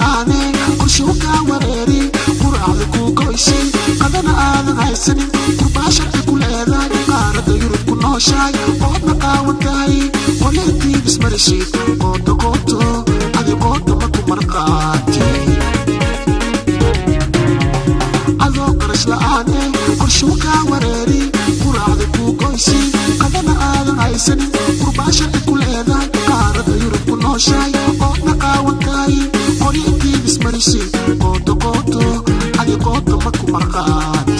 la-aane qorshuu kaa wareeri quraacda kuu goysay qadana aadan haysanin qurbaa sharci ku leedahay qaaradda yurub ku nooshahay oodna qaawan tahay qoleetii bismarishid qooto qooto adi qooto maku marqaati adoo qarash la-aane qorshuu kaa wareeri quraacda kuu goysay qadana aadan haysanin qurbaa sharci ku leedahay qaaradda yurub ku nooshahay oodna qaawan tahay qoleetii bismarishid qooto qooto adi qooto maku marqaati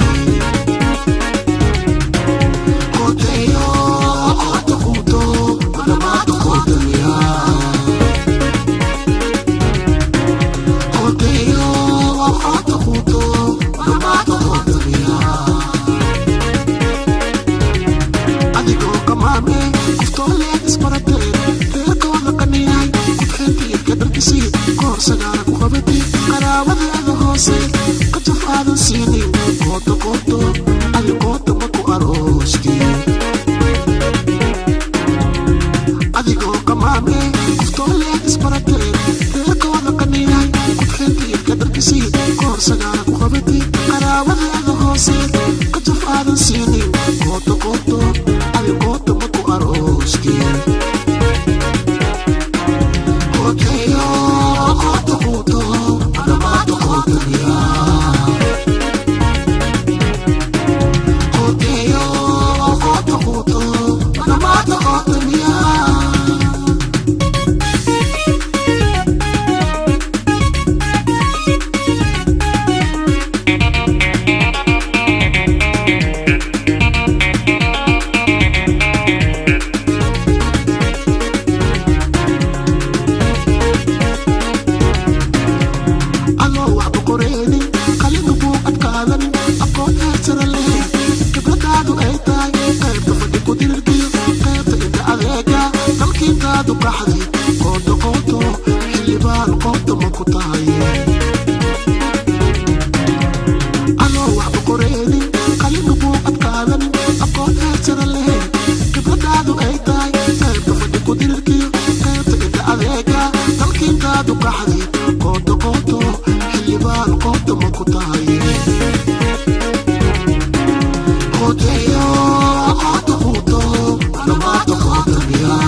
Koteyo, koto kuto, manamato koteya. Koteyo, koto kuto, manamato koteya. Adigoo kamaame, kuftoolee isbarateen, reerkooda qaniyahay, kudxeentiyo kadharkisii, koor sagaara ku qabatay, qaraabadaada hoose, kajaf aadan siinin, kooto kooto, adi kooto maku aroostii. adigoo qamaame kuftooleed isbarateen reerkooda qaniyahay kudxeentiyo kadharkisii koor sagaara ku qabatay qaraabadaada hoose kajaf aadan siinin kooto kooto adi kooto maku aroostii Koteyo, koto kuto, manamato koteya. Koteyo, koto kuto, manamato koteya. adoo waxba qoreenin qalina buu adkaadanin aqoon heersara leh khibradaadu ay tahay qaybta fadhi ku dirirkiyo qaybta inta adeega dalkiintaadu qaxdi qooto qooto xildhibaan qoobta ma ku tahay adoo waxba qoreenin qalina buu adkaadanin aqoon heersara leh khibradaadu ay tahay qaybta fadhi ku dirirkiyo qaybta inta adeega dalkiintaadu qaxdi qooto qooto xildhibaan qoobta ma ku tahay Koteyo, koto kuto, manamato koteya.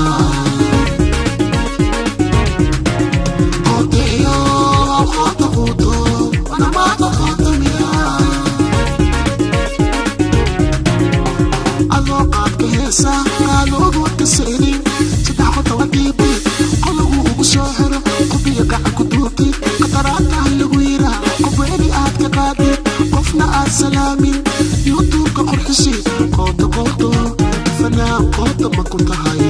Koteyo, koto kuto, manamato koteya. adoo qaadka heesa qaaloodu wadka seelin saddex qota wadiibi qolagu ugu soo xiro qubiga gacan ku duubti qataraataha lagu yiraa qobweeni aad ka qaadid qofna aad salaamin yuutuubka qurxisi qooto qooto fanaan qoota ma ku tahay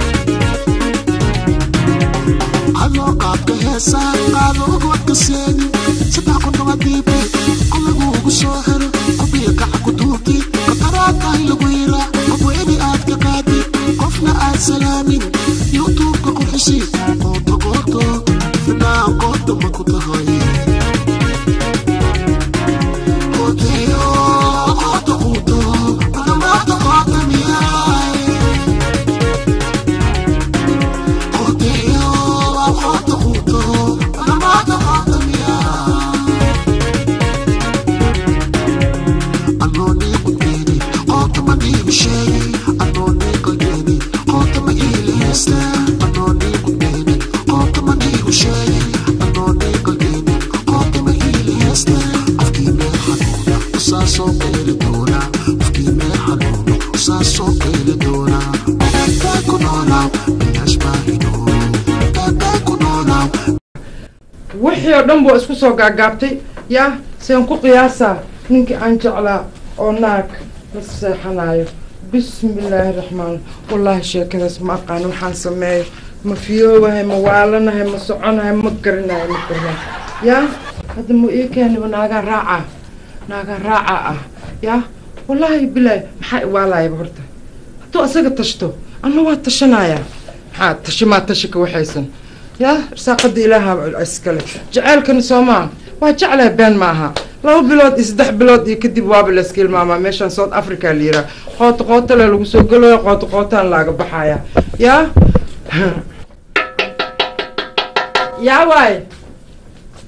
adoo qaadka heesa qaaloodu wadka seelin saddex qota wadiibi qolagu ugu soo xiro qubiga gacan ku duubti qataraataha lagu yiraa qobweeni aad ka qaadid qofna aad salaamin yuutuubka qurxisi qooto qooto fanaan qoota ma ku tahay Koteyo, koto kuto, manamato kotemiyay. Koteyo, koto kuto, manamato kotemiyay. Anoo nii qudbeeni, qoota ma dhiibi sheegi. Anoo nii qalbeeni, qoota ma iili heesta. Anoo nii qudbeeni, qoota ma dhiibi sheegi. Anoo nii qalbeeni, qoota ma iili heesta. Qofkii meel xanuuna, usaa soo qeeli doona. Qofkii meel xanuuna, usaa soo qeeli doona. Eebee ku noolaaw, bilaash baa hidhoo. Eebee ku noolaaw, wixii oo dhan buu isku soo gaagaabtay yaa seen ku qiyaasaa ninkii aan jeclaa oo naag la seexanayo bismillaahi raxmaan wallaahi sheekadaas ma aqaano waxaan sameeyo ma fiyoobahay ma waalanahay ma soconahay ma garanayo ma garanayo yaa hadda mu ii keeniba naagaa raaca naagaa raaca ah yaa wallaahi bilaahi maxaa iwaalayaba horta hadduu asaga tashto anna waa tashanaya maxaa tashimaa tashi ka waxaysan yaa irsaaqada ilaaha iskale jaceylkani soomaa waa jeclahay been ma aha laba bilood iyo saddex bilood iyo kadib waaba layska ilmaamaa meeshaan south africa la yiraa qooto qootale lagu soo gelaya qooto qootaan laaga baxaya yaa yaa waay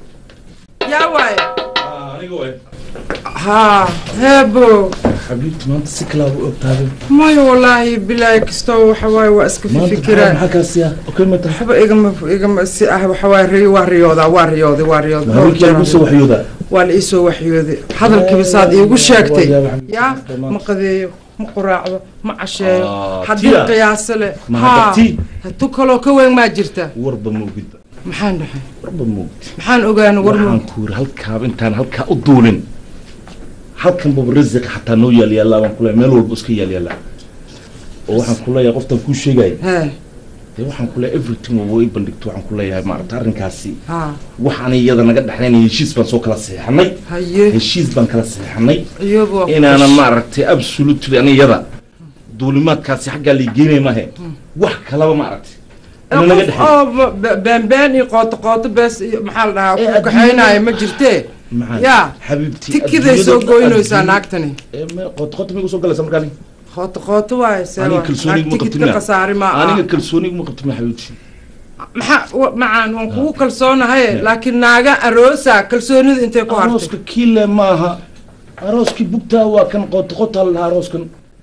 yaa waaye aniga waay haa heebo xabiibti maanta si kalaa u ogtaaday maya wallaahi bilaahi kastoo waxa waaye waa iska maanta fikiraan maxaa kaasi ah okay mata waxba igama igama si ah waxa waaye ri waa riyoodaa waa riyooday waa riyooday dhowr habeenkii jeer lagu soo waxyoodaa waa la iisoo waxyooday hadalkiiba saad iigu sheegtay Waa yaab xabiibti. yaa Dhammaan. ma qadeeyo ma quraacdo ma casheeyo Ah, haddii tia. qiyaaso leh Ma haa hadda tii. tu kaloo ka weyn maa jirta warba moogidba maxaan dhahay warba moogid maxaan ogaana war waxaan ku yiri halkaaba intaan halkaa u duulin halkan baba rasiq xataa noo yaal yaallaa baan kuleeyahay meel walba iska yaal yaallaa oo waxaan ku leeyahay qoftan kuu sheegaya hee dee waxaan ku leeyahay everything waa way bandhigto waxaan ku leeyahay maaragta arrinkaasi haa waxaan iyada naga dhexlaynaya heshiis baan soo kala seexanay haye heshiis baan kala seexanay iyaba waa ku inaanan maaragtay absolutely ani iyada duulimaadkaasi xaggaa lii geynay maahe wax kalaba maaragtay ina naga dhexlay oo ba- ba- beenbeen iyo qooto qooto bees iyo maxaa la dhahaa Eh, ku kaxaynaayo ma jirtee maxaa yaa xabiibti tikiday soo goynaysaa naagtani qoto qoto migu soo galaysa markaani qooto qooto waaye aniga seeba kalsooni naag ma tikid ka qabtin khasaari ma aniga aha kalsooni ma qabtin xabiibti maxaa wa- macaan waan kugu kalsoonahay laakiin naaga aroosa kalsoonida intay ku hartay arooska kiile maaha arooskii bugtaa waa kan qoto qotaa la dhahaa arooskan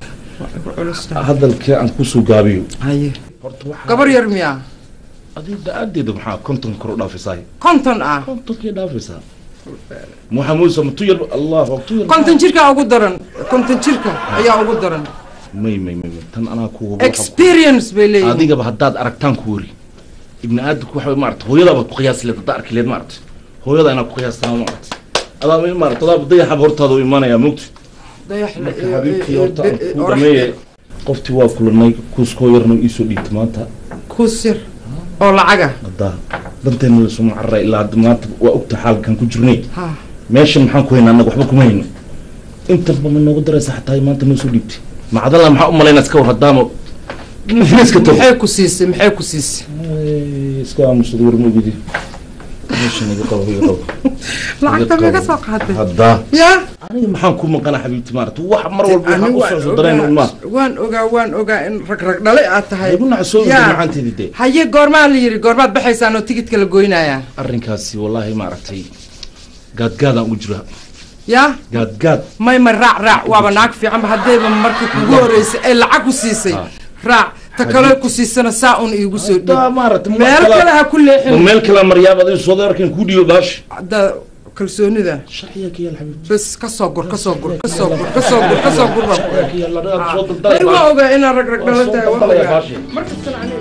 hadalkii aan kusoo gaabiyo haye horta waxaa gabar yar miyaa adiga da-aadeeda maxaa konton kor u dhaafaysaa konton ah kontonkii dhaafaysaa maxaa muusa ma tu yar allah tu yar konton jirkaa ugu daran konton jirka ayaa ugu daran may may may may, tan anaa ku experience bay leeyihin adigaba haddaad aragtaan ku wari ibni aadamku waxa wey maarata hooyadaaba ku qiyaasi leed haddaa arki leed maarata hooyada inaa ku qiyaastaa maarata adaa ma maarata adaa dayaxaba hortaada u imaanayaa mogta dayax marka habiibkii horta aan ku dhameeye qoftii waa kulanay kuuskoo yarna iisoo dhiibtay maanta kusir oo lacaga haddaa danteena laysuma cararay ilaa hadda maanta waa ogta xaalkan ku jirnay ha meeshan maxaan ku haynaa annaga waxba kuma hayno intanba ma noogu daraysa xataa maanta noo soo dhiibtay macdalla maxaa u malaynaa iska war haddaama ifniiska tago maxay ku siisay maxay ku siisay Ay, iska aamusada war ma ogidi meeshan iga qabo iga qabo lacagta Iga meega qabo. soo qaatay haddaa yaa aniga maxaan ku maqana xabiibti maarata wax mar walba waxaan u socso dareen un maa waan ogaa waan ogaa in rag rag dhale aad tahay igu nacsoo Yaa. macaanteedi dee haye goormaa la yidhi goormaad baxaysaan oo tigidka la goynayaa arrinkaasi wallaahi maaragtay gaadgaadaan ugu jira yaa gaadgaad may ma raac raac waaba naag fiicanba haddayba markii kugu horeysay ay lacag ku siisay Ah. raac ta kale ku siisana saa un iigu soo haddaa dhiib maarata meel kale ha ku ma leexin meel kale maryaab adiga soo deerkan kuu dhiibo baash hadda kalsoonida sharciga ka yaal xabiibti bes ka soo gur ka soo gur ka soo gur ka soo gur ka soo gur baa ku sharciga ka yaal adiga soo may daldalay waa baash ogaa inaan rag rag Waa dhalo soo tahay waa daldalaya ogaa baashi. markastana aniga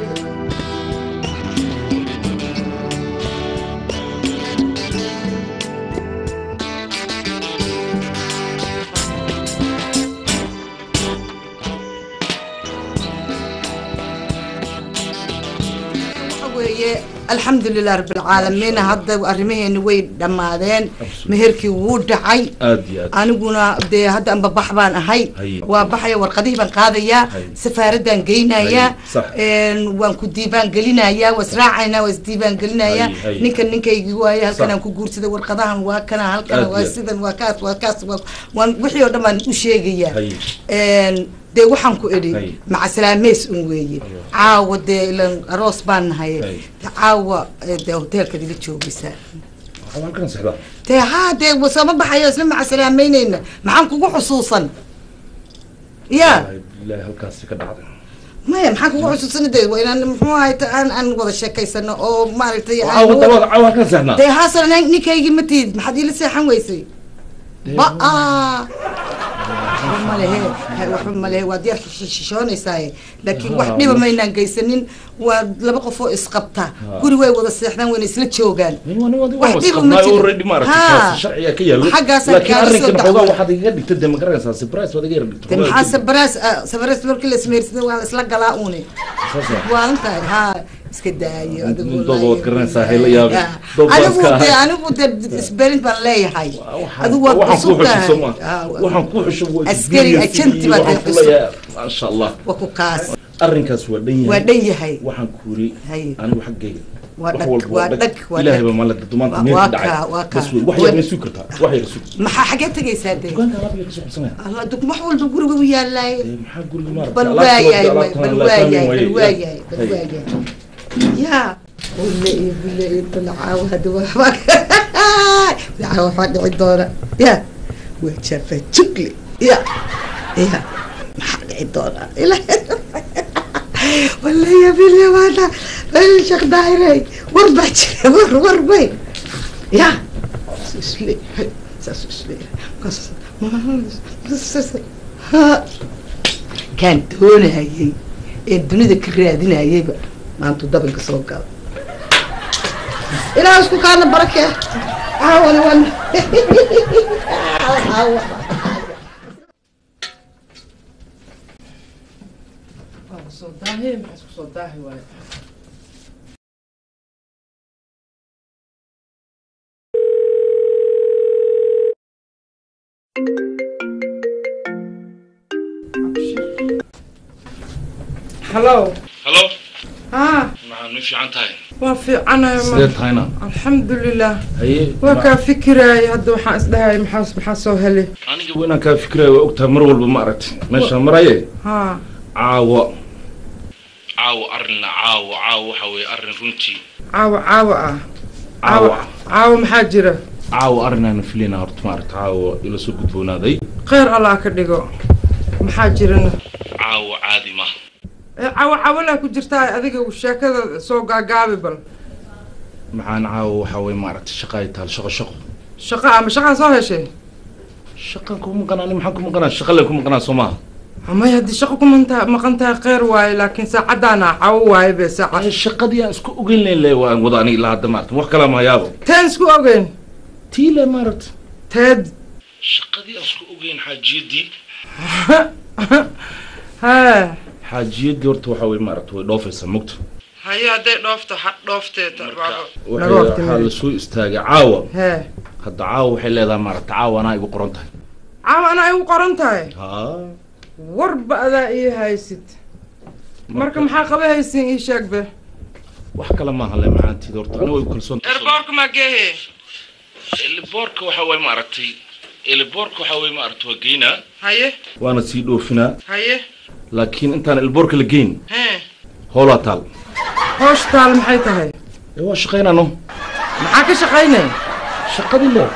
waxa weeye alxamdulilah rabbilcaalamiin hadda arrimaheeni way dhammaadeen Absolutely. meherkii wuu dhacay aad iyo aad aniguna dee hadda anba bax baan ahay Haye. waa baxaya warqadihii baan qaadayaa Haye. safaaraddaan geynayaa Haye, sax. een, waan ku diiwaan gelinayaa waa israacaynaa waa isdiiwaan gelinayaa Haye, haye. ninkan ninkaygii waaye halkan Sax. aan ku guursaday warqadahan waa kana halkan Aad waa iyo aad. sidan waa kaas waa kaas waa waan wixii oo dhan baan u sheegayaa Haye. Een, dee waxaan ku idhi Haye. macasalaameys un weeye caawa dee ilan aroos baan nahay Haye. caawa eh, dee hoteelkaad ila joogaysaa waxaa halkan sexdaa dee haa dee wasama baxayo isla macasalaameyneyna maxaan kugu xusuusan ya ilaahi halkaasi ka dhacday maya maxaan kugu xusuusan de waa inaan muxuu ahay ta- aan aan wada sheekaysano oo maaragtay aan- caawa dabada caawa halkan seexnaa dee haasan nin- ninkaygii ma tiid maxaad iila seexan weysay ba waxba malehe waxba malehe waad yar shishoonaysaa laakiin wax Haa, dhiba ma- maynaan geysanin waa laba qof oo isqabta Haa. guri way wada seexdaan wayna isla joogaan Nin wani wadi Wax wax dhiba wasqabnaa ma jiro. already maaragtay Haa. kaasi sharciga ka yaalo Xaggaasaan laakiin kaaga soo arrinkan dacwooday. xoogaa waxaad igaga dhigta dee ma garanaysaa surprise waad iga yar dhigta de maxaa sabaraas sabaraas markii la ismeyrsada waa la isla galaa uune waalan tahay haa iska daayo adigu Nin dooba waad wallaahi. garanaysaa, hayla yaabin. Yaa. Doob baa anigu iska de ahay. anigu de isberin baan leeyahay adigu waad waxaan cusub kuu xusho tahay soo Haa, ma waxaan kuu xusho waa Askari, experience agenti iyo baad waxaan cusub. ku leeyahay maasha allah waa ku kaas arrinkaas waa dhan yahay waa dhan yahay waxaan ku yiri Haye. anigu xaggayga Waa wax dhag, walba waa dhag, waa ilaahay dhag. baa maalin dumaanta Waa- meel waa ka dhacay kaa, waa kaa. bas wey wax Waa- yar may sugi kartaa wax yar sugi maxaa xagee tegaysaa de dukaanka alaab yar ka soo qabsanaya alla dug wax walba guriga u yaalaay Ee, maxaa guriga maaragtay bal alaabta waayahay wada, way, alaabtan bal la waayahay fahmi bal waaye. waayahay bal Haye. waayahay yaa bule iyo bule iyo dalcaawa hada waa yaa waxaa dhici doona ya waa jafa jugli ya ya maxaa dhici doona walaya bilyabaana rayl sheekh daahirey war baa jira war war bay ya saasuu isleeyahay saasuu isleeyahay ha kaan doonayay ee dunida ka raadinayayba maantu dabanka soo gala ilaa isku kaana barakee caawana wan waa soo daahe maxaa isku soo daahi waayo hallo halo haa maxaa nu fiican tahay waa fiicanayo sidee tahayna alxamdulilah haye waa kaa fikiraaya hadda waxaan isdhahay maxaa maxaa soo helay aniga waa inaan kaa fikiraya waa ogtahay mar walba ma aragti meeshaan maraye haa caawa caawa arrinla caawa caawa waxa weeye arrin runtii caawa caawa ah caawa caawa maxaa jira caawa arrinaan filayna horta ma aragti caawa ila soo gudboonaaday kheyr allah ka dhigo maxaa jirana caawa caadi ma ee caawa caawalaa ku jirtaa adiga sheekada soo gaagaabi bal maxaan caawa waxa weeye ma aragti shaqa ay tahay shaqo shaqo shaqa ama shaqaa soo heshay shaqan ku maqanaa ani maxaan ku maqanaa shaqa leen ku maqanaa soo maaha amay haddii shaqa ku manta maqan tahay kheyr waaye laakiin saacadaana caawo waaye be saaca Ay, shaqadii aan isku ogeyn layn le waan wada aniga ilaa hadda maarata wax kalaa mahayaabo teen isku ogeyn tii le maaragta teed shaqadii aan isku ogeyn xaajiyadii hee xaajiyadii horta waxa weye maaragta way dhoofaysaa mugta haye hadday dhoofto ha dhooftee marka waxay- waxaa lasoo istaagay caawa hee hadda caawa waxay leedahay maaragta caawa anaa igu qoran tahay caawa anaa igu qoran tahay haa warba adaa ii haysid marka maxaa qaba haysin ii sheeg be wax kale maaha le macaantiida horta aniga way ku kalsoon erboorka maa geehe eliboorka waxa weye maaragtay eliboorka waxa weye maaragta waa geynaa haye waana sii dhoofinaa haye laakiin intaan eliboorka la geyn hee howlaa taal hoosh taal maxay tahay ee waa shaqaynano maxaa ka shaqaynay shaqadii le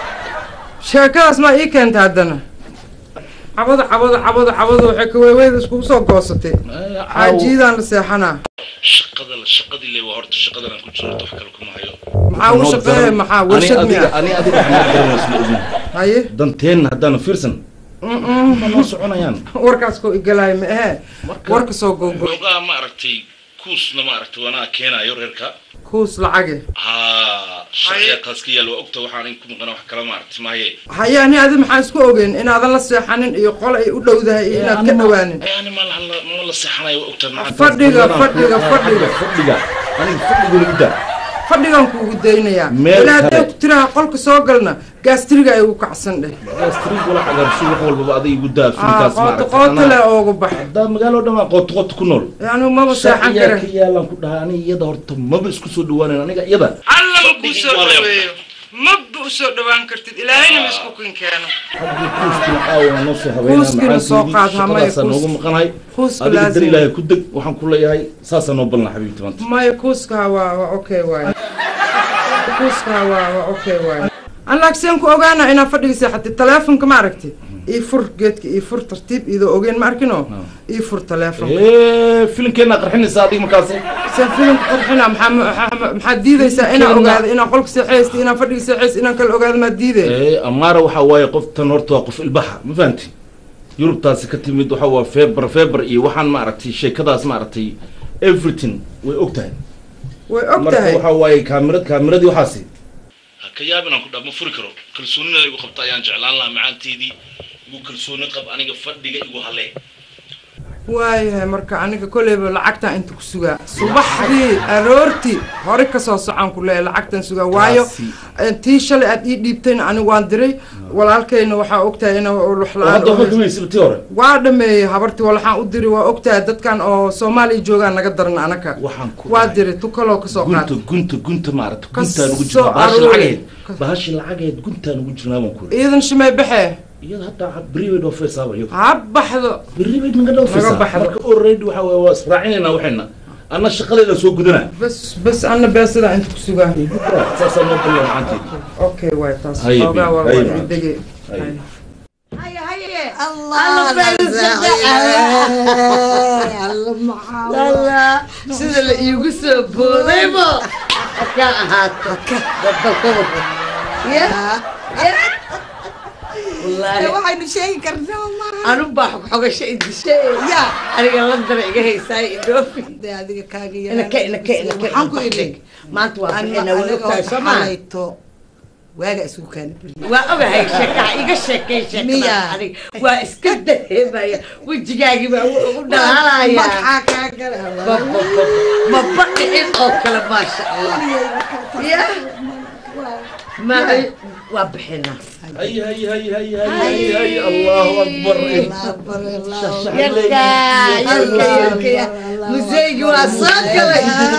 sheekadaas maa ii keenta haddana cabada cabada cabada cabada waxay kaweeweyda iskugu soo goosatay xaajiidaan la seexanaa shaqada la shaqadii le waa horta shaqadan aan ku jiro horta wax kale kuma hayo maxaa ugu shaqeeya maxaa warshad miya ani adiga waxaan garanaysa ma ogin haye danteenna haddaanu fiirsan Mm-mm. ma noo soconayaan warkaas koo igalaaya ma ahee Marka- warka soo gogo xoogaa ma aragtay kuusna ma aragtay waanaa keenaayo reerka kuus lacage haa shaqya taas ka yaal waa ogta waxaan in ku maqana wax kala ma aragtay maaye haye ani adi maxaa isku ogeyn inaadan la seexanin iyo qol ay u dhowdahay iyo inaad ka dhawaanin yani ma la ma la seexanayo waa ogta maxaa Fadhiga, taas- fadhiga, fadhiga. fadhiga aniga fadhiga lagu daa fadhigan kuugu daynayaa Meel ilaa kale. hadday ku tiraha qolka soo galna gaastriga ay ugu kacsan dheh gastrig wala cagaarsho wax walbaba adiga igu daa Ah, filkaas ma qooto aragtay qooto le anaa- oogu bax haddaa magaalo dhan waa qooto qooto ku nool yani maba seexan sharciyaa kare ka yaalaan ku dhahay aniga iyada horta maba isku soo dhawaanan aniga iyada allaba kuu Fadhigii soo waa la dhaweeyo maba u soo dhawaan kartid ilaahayna ma isku kin keeno haddii kuuskina caawa noo soo habeynaa Kuuskina soo qaad, hamaya, shaqadaasaa kuus- noogu maqanahay kuuska adiga dar laazim. ilaahay ku deg waxaan ku leeyahay saasaa noo balna xabiibti maanta maya kuuska waa waa okay waaye kuuska waa waa okay waaye an laagseen ku ogaana inaa fadhiga seexatid taleefonka ma aragti ii fur geedka ii fur tartiib idoo ogeen ma arkino ii fur taleefonka Eh, filimkeenaa qarxinaysaa adiga markaasi seen filimka qarxina maxaa maxaa- maxaad diidaysaa inaa Filimkeena- ogaado inaa qolka seexaysta inaa fadhiga seexaysta inaan kala ogaado maad diidee Eh, amaara waxaa waaye qoftan horta waa qof ilbaxa ma fahanti yurubtaasi ka timid waxa waa feber feber iyo waxaan ma aragtay sheekadaas ma aragtay everything way og tahay way og marka tahay waxaa waaye kaamirad kaamiradii waxaasi ha ka yaabin aan ku dhaa ma furi karo kalsoonida igu qabta ayaan jeclaan lahaa macaanteedii igu kalsooni qab aniga fadhiga igu halee waayahay marka aniga kolleyba lacagtaan inta ku sugaa subaxdii aroortii hore kasoo socon ku leeyahay lacagtan sugaa waayo Taasi- eh, tii shalay aad ii dhiibtayna anigu waan diray walaalkayna waxaa ogtahay ina lux oo hadda waxaa kamaysa tii hore waa dhameeyey habartii walaxaan u diri waa ogtahay dadkan oo soomaaliya joogaan naga daran anaka waxaan ku waa dhahay. diray tu kaloo kasoo gunta qaatay gunta gunta maaragta Ka guntaan ugu soo jirnaa bahashi aroori. lacageed bahashi lacageed guntaan ugu jirnaa baan ku iidan shimay baxee iyada hadda beri bay dhoofaysaaba iyada ha baxdo beri bay naga dhoofaysaa Naga baxdo. marka already waxa waaye waa israacinayna waxayna anna shaqadeeda soo gudana بس بس انا باسل انت كسوغا saasaa noo baliya macaanteed اوكي واي تاس هاي اوغا بي- والله هاي واحد معك. دقيقة هاي. هاي. الله الله sida la iigu soo boodaybo ka ahaato ya wallaahi waxaynu sheegi karnaa maaha anu baa xogxogasho idishay ya aniga landana iga haysaay idhoofi de adiga kaaga inaka inaka inaka waxaan ku idhi maanta waa aniga bixina weli ogtahay soo maa xalayto waaga isugu kaana beriye waa ogahay sheekaha iga sheekay sheekada Miya? aniga waa iska dareemaya wejigaagii baa u dhalaalaya maxaa kaa gala maba dhicin oo kale maasha allah ya ma waa bixinaa hay hay hay hay hay hay allahu akbar yarka yarka yarka museygi waa soo galay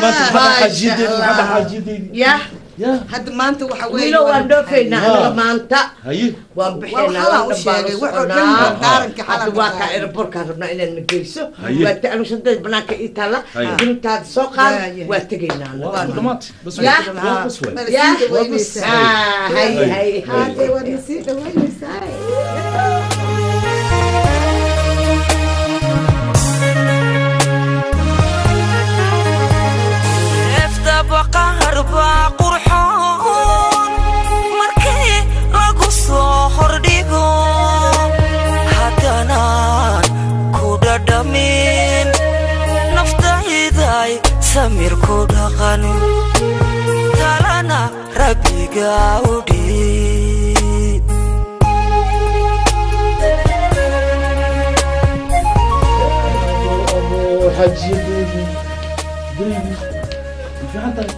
ya ya hadda maanta waxa weeye wiilo waan dhoofaynaa anaga maanta haye waan bixinaa Waa waan xalaa u sheegay, dhan baan wax oo dhan soconaa baa daaranka xalaa hadda ka waa kaa saaray. aerobortkaan rabnaa inaan na geyso Haye. waa ta anu shanteed banaanka ii taalla Haye. dintaada soo qaad Haye. waa tegaynaa anaga. waa dhamaatay bas Ya. waa bas waay Mala Ya. sii dhawaynaysaa. Ah, haye haye Haddee waad na sii dhawaynaysaa neefta baqahar baa qurxoon markii lagu soo hordhigo haddanaan ku dhadhamin naftayday samir ku dhaqan talana rabbiga u dhiib xaajiyadeedi baby fiican tahay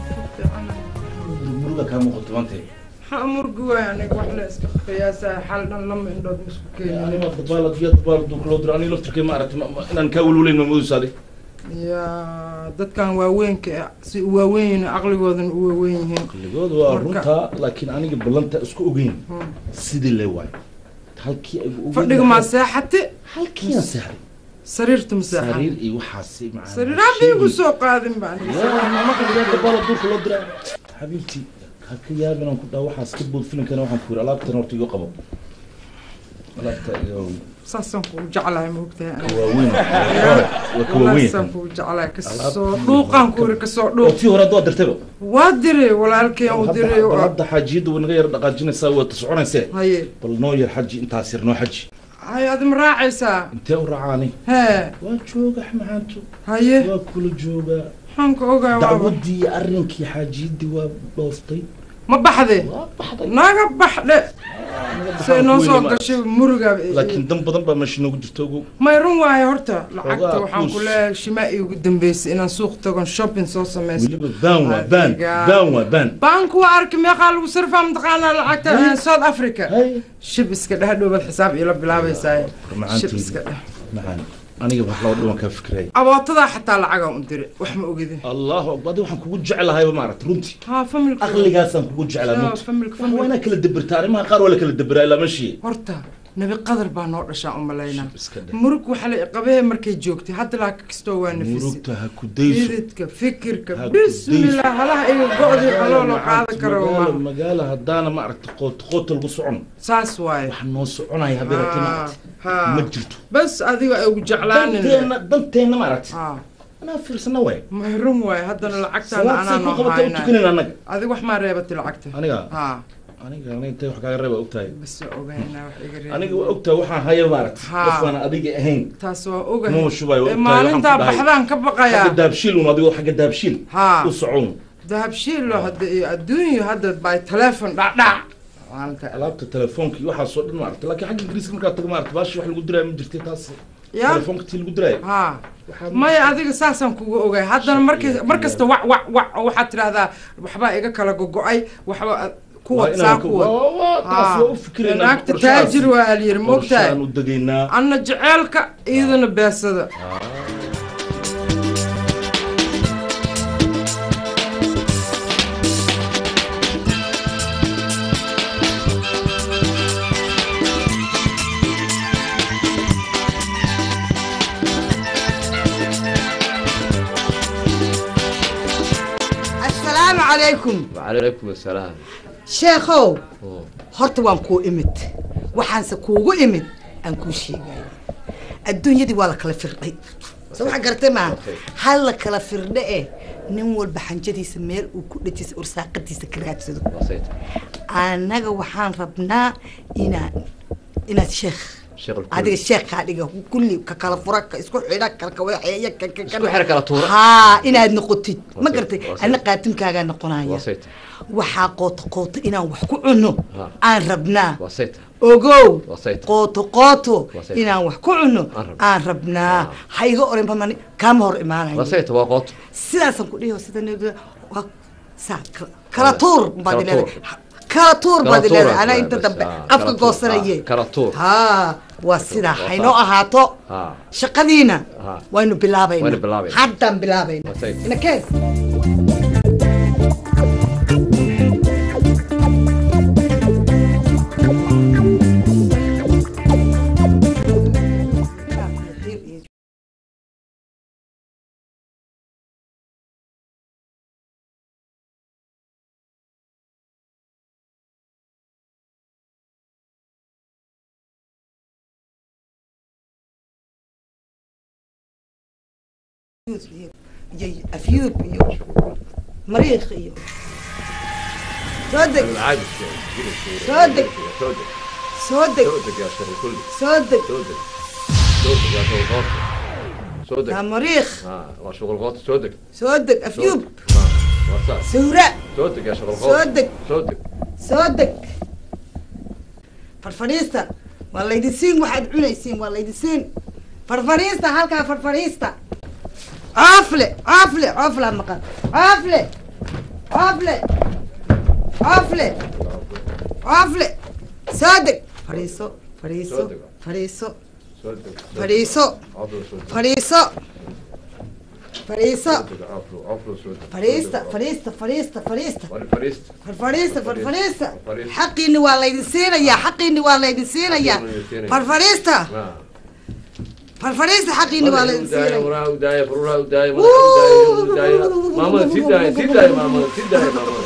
muruga kaa muuqato maanta maxaa murgi waay aniga wax la iska qiyaasaa xal dhan lama indhood ma isku keenin anima dabaalad iyo dabaal duu kaloo diro aniga laftirkay ma aragtay ma- ma- inaan kaa welwelayn ma moodaysaade ya dadkan waaweynka ah, si u waaweyn yihiin aqligoodan u waaweyn yihiin qalligooda waa Marka- runtaa laakiin aniga ballanta isku ogeyn Hmm. sidii le waay halkii ay ogeyn fadhiga maa seexate halkiiaan seexday sariirta ma seexan sariir iyo waxaasi macaan sariir hadda igu soo qaadin ba aniga dabaala duurka loo diraa xabiibtii ha ka yaab inaan ku dhaha waxaas ka bood filankana waxaan ku yiri alaabtan horta igu qabo alaabta iyo saasaan kugu jeclahay ma ogtahay aniga waaweyn waa ka walaasaan waaweyn kugu jeclahay kasoo Alaabta- dhuuqaan ku iri kasoo oo dhuuq tii hore hadda waa dirtayba waa diray walaalkeen u diray bal oo- hadda xaajiyadda way naga yara dhaqaajinaysaa waa soconaysee haye bal noo yar xaji intaas yar noo xaji haye adi ma raacaysaa intee u racaani hee waa jooga maxaanto haye waa kula joogaa maxaan ka ogaa waaba dacwadii iyo arrinkii xaajiyaddii waa dhooftay ma baxde waa baxday naga baxdhe say noo soo gashay muriga laakiin dan badan baa meesha noogu jirta ogow may run waaye horta lacagta Ogaa, waxaan ku kuus. leeyahay shimaa iigu dambeysay inaan suuq tagon shopping soo samaysto weliba baan waa baan Adiga. baan waa baan baanku waa arki meeqaa lagu sarfaa mataqaanaa lacagta Hay. south africa hay shib iska dheh dhowbad xisaab iila bilaabaysaa shib macaanteydii. iska dheh macaan aniga wax laba dhiban kaa fikiraya abootadaa xataa lacagaan u diray wax ma ogidin allahu akbar adi waxaan kugu jeclahayba maaragta runtii haa familka aqligaasaan kugu jeclaa Haa, runtii familka waa familka inaa kala dabirta arrimaha qaar waa la kala dabiraa ilaa mashii horta nabi qadar baa noo dhashaa u malaynaa iska dhe murug waxaa la qabee markay joogtay hadda laakiin kastoo waa nafisi murugta ha ku dayso ididka fikirka Ha ku bismillah halaha iga go-dii haloo loo qaadan karo magaala ma magaala haddaana maaragta qoot qoota lagu socon saas waaye wax noo soconaya habeerata Haa, maaragta haa. ma jirto bas adiga ay ugu jeclaanin danteenna danteenna maaragta haa anaa fiirsana waay mahrun waaye haddana lacagtaana salaad anaa say ku noo qabata u haynay tukanin annaga adiga wax maa reebatay lacagta aniga haa aniga aniga intay wax kaaga reeba ogtahay bas waa ogaynaa wax iga reeb aniga waa ogtahay waxaan haya maaragta Haa. qofaan adiga ahayn taas waa ogahay Mama shubay, waa Ee, ogtahay, waxaan maalintaa ku dhahay. baxdaan ka baqayaa xagga daabshiil un adigoo xagga daabshiil haa u socon dahabshiilo hadda iyo adduunyo hadda by telefon dhacdhac maalinta alaabta telefoonka iyo waxaasoo dhan maaragta laakiin xagga ingiriiska markaad tago maaragta baashi wax lagu diraayo ma jirtay taas ya telefoonka tii lagu diraayo haa Waxaa maya adiga saasaan kuga ogay haddana markii mar kasta wac wac wac waxaad tidhahdaa waxbaa iga kala gogo-ay waxba kuwa Waa inaan saa ku- kuwa waa- waa- taas waa u fikiraynaa, naagta qorshahaas. taajir waa alyiri mogtahay qorshaan u degaynaa anna jeceelka iyadana beesada calaykum wacalaykum asalaam sheekhow Oo. horta waan kuu imid waxaanse kuugu imid aan kuu sheegaya adduunyadii waa la kala firdhay soo waxa garatay maaha hal la kala firdhe eh nin walba xanjadiisa meel uu ku dhejisa ursaaqadiisa ka raadsado waa sayta annaga waxaan rabnaa inaan inaad sheekh sheekh alkuul. adiga sheekhaa dhiga kulli ka kala fura ka isku xidha ka ka waxeeya ka ka Isku xidha kala tuura. haa inaad noqotid Waa ma sayt, garatay waa sayt. anna qaatimkaagaa noqonaya waa sayta waxaa qooto qooto inaan wax ku cunno Ha. aan rabnaa waa sayta ogow Waa sayt. qooto qooto Waa sayt. inaan wax ku cunno Aan rabno. aan rabnaa Ha. ha iga oran bamani kaama hor imaanayo waa sayta waa qooto sidaasaan ku dhihi sida nabada waa saa kala- kala tuur baad Kala leedahay tuur. kala tuur Kala baad tuur leedahay aad anaa leedahay, inta bas, dambe ah, afka kala tuur, goosanaye ah, kala tuur. haa waa sidaa waa haynoo saa. ahaato Ha. shaqadiina Ha. waynu bilaabayna Waynu bilaabayna. haddaan bilaabayna Waa sayt. inakeen iyo afyuub iyo mariikh iyo soo deg caadi Soo deg. soo deg soo deg soo deg yaa sheekh alkuul. soo deg soo deg soo deg yaa sheekh alqooto soo deg yaa mariikh ha waa sheekh alqooto soo deg soo deg soo afyuub deg. Ha, waa saas sawra soo deg yaa sheekh alqooto Soo deg. soo deg soo deg farfadhiista waa laydin siin waxaad cunaysiin waa laydin siin farfadhiista halkaa farfadhiista coofle coofle cooflaa maqan coofle coofle coofle coofle soo deg fadhiiso fadhiiso Soo deg. fadhiiso soo deg fadhiiso Aflo soo deg. fadhiiso fadhiiso Soo deg, aflo, aflo soo deg. fadhiista Soo deg, fadhiista fadhiista fadhiista aflo. Fadhiista. farfadhiista farfadhiista Farfadhiista. xaqiini waa laydin siinayaa xaqiini waa laydin siinayaa Xaqiini waa laydin siinayaa. farfadhiista Ha. farfadhiista xaqiini waa laydin Udaaya, siinaya waraa udaaya, faruuraa udaaya, madaxa udaaya, udaaya. Maamada, sii daaya, sii daaya, maamada, sii daaya, maamada.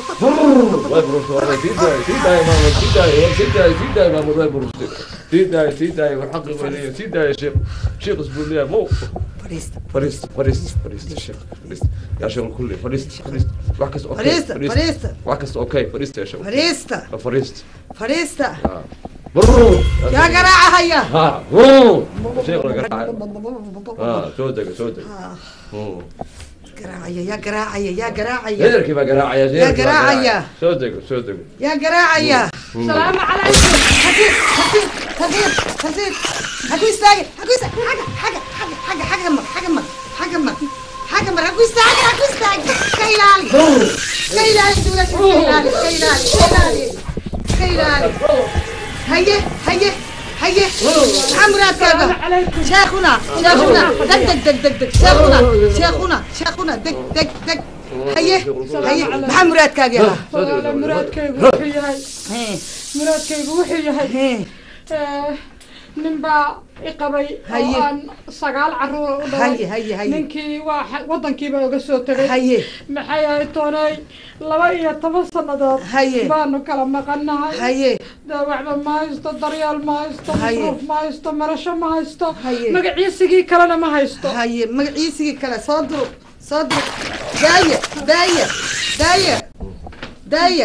Way bururtay, waraa, sii daaya, sii daaya, maamada, sii daaya, war, sii daaya, sii daaya, maamada, way bururtay. Sii daaya, sii daaya, war xaqi way leeyihiin. Sii daaya, sheekh. Sheekh isbuuliyaa, mo. fadhiista Fadhiista, fadhiista, fadhiista, sheekh, fadhiista. Yaa sheekh kulli, fadhiista, fadhiista. Wax kasta okay, Fadhiista, fadhiista. Wax kasta okay, fadhiista, yaa sheekh. fadhiista Ha, fadhiista. fadhiista Ha. Burur. yaa garaacahaya Ha, burur. Sheekh la garaacay. Ha, soo dega, soo dega. Hmm. garaacaya yaa garaacaya yaa garaacaya Heerkii baa garaacaya, heerkii baa garaacaya. Soo dego, soo dego. yaa garaacaya salaamu calaykum hakiir hakiir hakiir hakiir haku istaagin haku istaagin xagga xagga xagga xagga xagga mar xagga mar xagga mar xagga mar haku istaagin haku istaagin ka ilaali ka ilaali dawladda ka ilaali ka ilaali ka ilaali ka ilaali haye haye haye maxaa muraadkaaga sheekhuna sheekhuna deg deg deg deg deg sheekhuna sheekhuna sheekhuna deg deg deg haye haye maxaa muraadkaaga yahaa walaala muraadkaygu wuxuu yahay Hee, muraadkaygu wuxuu yahay hee. eh, nin baa i qabay Haye. oo aan sagaal caruur u Haye, haye, haye. ninkii waa xa- wadankiiba oga soo tegay Haye. maxay ahay toonay laba iyo toban sannadood Haye. baanu kala maqanahay haye daawacba ma haysto daryeel ma haysto Haye. masruuf ma haysto marasho ma haysto Haye. magaciisigii kalena ma haysto haye magaciisigii kale soo durug soo durug daaya daaya daaya daaya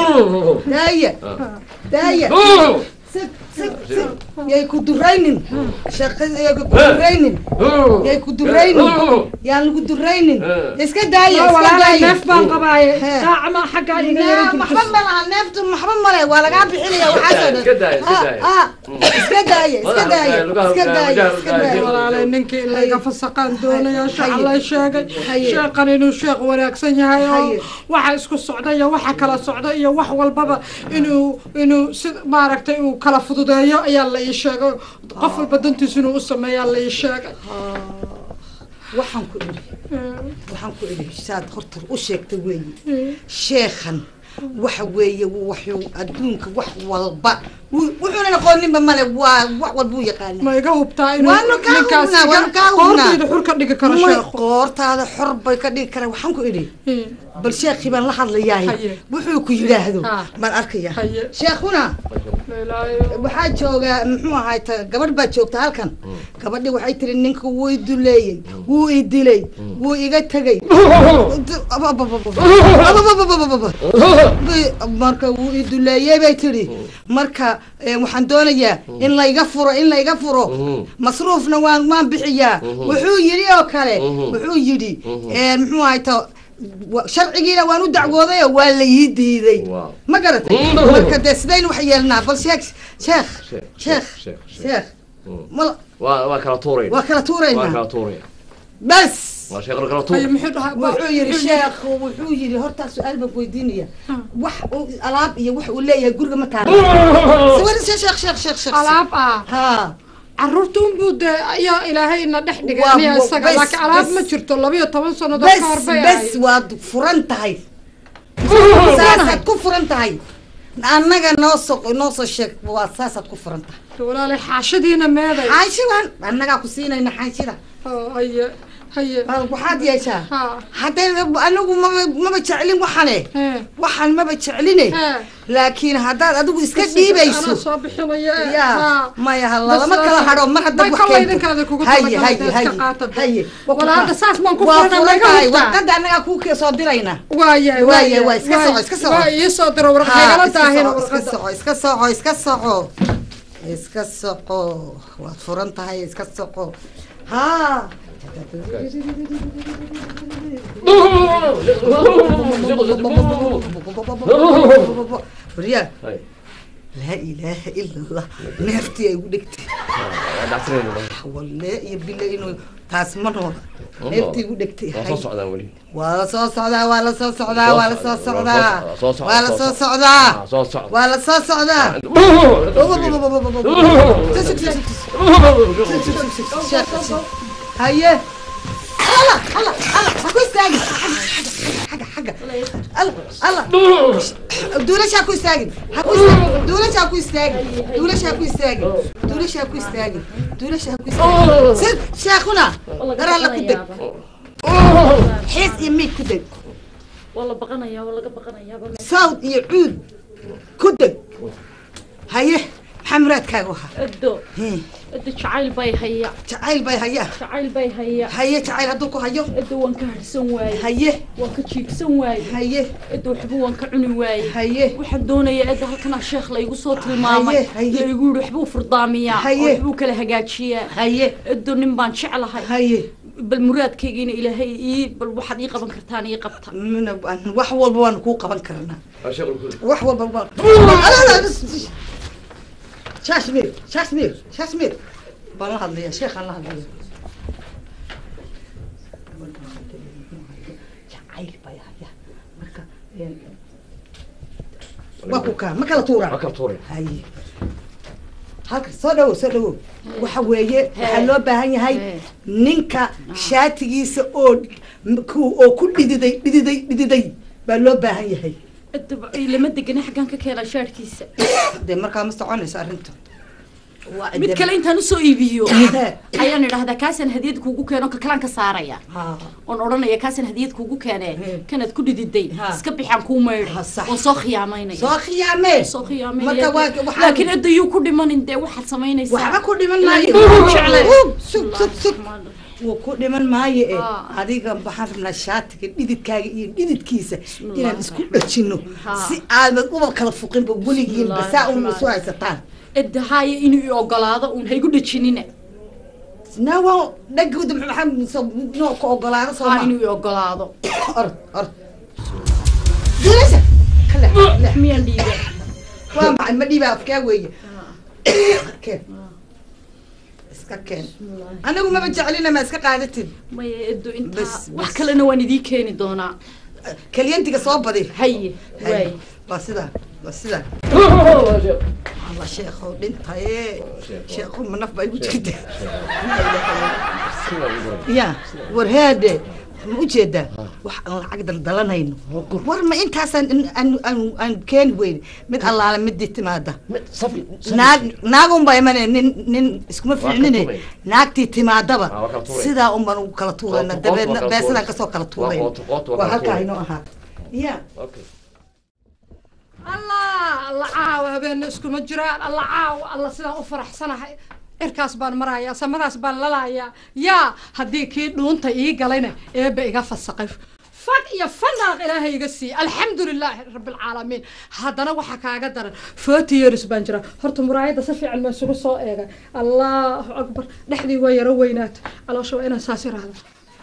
daaya daaya sig sig sig yay ku duraynin shaqada yay ku duraynin yay ku duraynin yaan lagu duraynin iska daaya iska walaala daaya neef baan qabaaye Hee. saacama xaggaa iga yara Naa, maxba ma laha neeftu maxba male waa lagaa bixinaya waxaasoo dhan Iska daaya, iska Ah, daaya. ah, iska daaya iska daaya iska daaya iska daaya walaalay ninkii laga fasaqaan doonaya shacalay sheegay Haye. sheeqan inuu sheekh wanaagsan yahay oo Haye. waxa isku socda iyo waxa kala socda iyo wax walbaba inuu inuu si maaragtay uu kala fududeeyo ayaa la ii sheegay qof walba dantiisa inuu u sameeyaa la ii sheegay waxaan ku idhi waxaan ku idhi saad horta u sheegtay weeye sheekhan waxa weeye wuxuu adduunka wax walba wuu- wuxuunan aqooninba male waa wax walba u yaqaana ma iga hubtaa inuu Waanu kaa ninkaas hubnaa, iga waanu kaa hubnaa. qoortayda xur ka dhigi karo May sheekhu qoortaada xor bay ka dhigi karaan waxaan ku idhi Eh, bal sheekhii baan la hadlayahay Haye. wuxuu ku yidhaahdo Ah. baan arkaya Haye. sheekhuna la ilaayo. waxaa jooga muxuu ahaay ta gabadh baa joogta halkan gabadhi waxay tiri ninka wuu i duleeyey wuu i dilay wuu iga tegey marka wuu i duleeyey bay tiri marka eh, waxaan doonayaa in layga furo in layga furo masruufna waan waan bixiyaa wuxuu yidhi oo kale wuxuu yidhi eh, muxuu ahaay ta wa- sharcigiina waan u dacwooday oo waa la ii diiday Wow. ma garatay marka dee sidaynu wax yeelnaa bal sheekh sheekh Sheekh, sheekh sheekh, sheekh mal waa waa kala tuurayna waa kala waa tuuraynaa kala tuuraya bas waa sheekh kala Haye, tuur muxuu dhahaa wuxuu yidhi sheekhu wuxuu yidhi hortaa su-aal baan ku weydiinaya wax uu alaab iyo wax uu leeyahay guriga ma taala sawir sheekh sheekh sheekh sheekh alaab ah ha caruurta unbuu dee ayaa ilaahay ina dhex dhigay Waa- aniga isaga bes- laakiin alaab bes. ma jirto labiyo toban sannadood bes ka hor bay bes ahayd waad furan tahay saasaad ku furan tahay annaga noo soo noo soo sheeg waa saasaad ku furan tahay walaalay xaashadiina meeday xaashidan annagaa ku siinayna xaashida oo haye haye bal waxaad yeeshaa ha hadday anigu maba maba jeclin waxane Hee. waxaan maba jecline Hee. laakiin haddaad adigu iska Anaa dhiibayso soo bixinaya eh, ya ha. maya ha Bas, lalama kala bas. hadho mar haddaad May wax kala keento idinkaada kugu haye talagalay haye dee haye iska qaata dee. haye Walaa hadda saas baan ku waa furanaa, furan ma iga tahay hubtaa? warqadda annagaa kuu soo dirayna waayahay Waayahay, waa iska soco, iska soco. waa ii soo diro warqad Ha, igala iska daahina soco, iska warqadda soco iska soco iska soco iska soco waad furan tahay iska soco ha waryaa Hay. laa ilaaha ila allah neeftii ay ugu dhegtay waa dhacsanayna walle iyo bille inuu taas ma noola Ma neeftii noola. ugu dhegtay waa soo socdaan weli waa la soo socdaa waa la soo socdaa waa la soo socdaa soo socda, waa la soo soo socda. socdaa Ah, soo socda waa la soo socdaa haye alla alla alla ha ku istaagin xagga xagga alla alla duulasha ha ku istaagin ha ku istaagin duulasha ha ku istaagin duulasha ha ku istaagin duulasha ha ku istaagin duulasha ha ku istaagin sid sheekhuna daraalla ku deg xiis iyo miig ku deg waa la baqanayaa waa laga baqanayaa sawd iyo cuud ku deg haye maxaa muraadkaagu ahaa edo Hee, edo jacayl bay haya jacayl bay hayaa jacayl bay haya haye jacayl hadduu ku hayo edo waan ka harsan waaye haye waan ka jiibsan waaye haye edo waxba waan ka cuni waaye haye waxaan doonayaa edo halkanaa sheekh laygu soo tilmaamay Haye, haye. laygu yihi waxbuu furdaamiyaa oo Haye. waxbuu kala hagaajiyaa haye edo nin baan jeclahay haye bal muraadkaygiina ilaahay ii bal waxaad ii qaban kartaan ii qabta mina waan- wax walba waanu kuu qaban karnaa waa sheekh kuli wax walba waan shashmir shashmir shashmir baan la hadlaya sheekhaan la hadlaya jacayl bay haya marka een, waa ku kaa ma kala tuuraa waa kala tuuray haye halka soo dhawow soo dhawow waxa weeye waxaa loo baahan yahay Hee. ninka shaatigiisa oo ku- oo ku dhididay dhididay dhididay baa loo baahan yahay edo lama degana xaggaan ka keenaa shaarkiisa dee markaa ma soconayso arrinta waa mid cidda- kale intaan usoo iibiyo Hee. ayaan idhahdaa kaasaan hadiyad kuugu keeno ka kalaan ka saaraya Ha. oon odhanaya kaasaan hadiyad kuugu keenee He. kanaad ku dhididay Ha. iska bixaan kuu maydhay Ha, sax. oon soo khiyaamaynaya soo khiyaamee soo khiyaamaynaya marka waa waxaa- laakiin edda yuu ku dhimanin dee waxaad samaynaysaa waxba ku dhiman Ilaahay maayo wuu jeclay. Uu, sug sug sug wuu ku dhiman maayo e Ah. adiga waxaan rabnaa shaatiga dhididkaaga iyo dhididkiisa Bismillah. inaan isku dhajino Ha. si aadan uba kala fuqinba weligiin Bismillah, basaa un Bismillah. isu haysataan edda haaya inuu i ogolaado uun haygu dhajinina nawa dhagooda maxaa noo ka ogolaado haa sooma inuu i ogolaado orod orod duulasha kale kale miyaan dhiiba waa maxay ma dhiibaa afkaa weeye keen iska keen anigu maba jeclina ma iska qaadatid maya eddo intaa Bas, wax bas. kalena waan idii keeni doonaa kalyantiga soo badi haye waay waa sidaa waa sidaa alla sheekhow dhintaye sheekhow ma naf baa igu jirta ya warheade ma ujeedaa wax aan lacag daldalanayno war ma intaasaan in- aan aan aan keeni weyne mid allaale midii timaada naag naag unbaa imanaya nin nin iskuma kala fiicnine tuuraya. naagtii timaadaba Ah, waa kala tuuraya. sidaa unbaan ugu kala tuurayna Qoto- qoto waa dabeedna kala beesadaan tuuraysa. kasoo kala Waa tuurayna qoto- qoto waa waa kala halkaa tuuraysa. inoo ahaata ya Okay. allah alla caawa habeenna iskuma jiraan alla caawa alla sidaan u faraxsanahay cirkaas baan marayaa samadaas baan lalayaa yaa haddii kii dhuunta ii galayna eebba iga fasaqay fag iyo fanaaq ilaahay iga siiyey alxamdu lilaahi rabbilcaalamiin haddana waxaa kaaga daran forty years baan jira horta muraayadda si fiican ma isugu soo eegay allahu akbar dhexdii waa yaro weynaata caloosha waa inaan saas iraahdo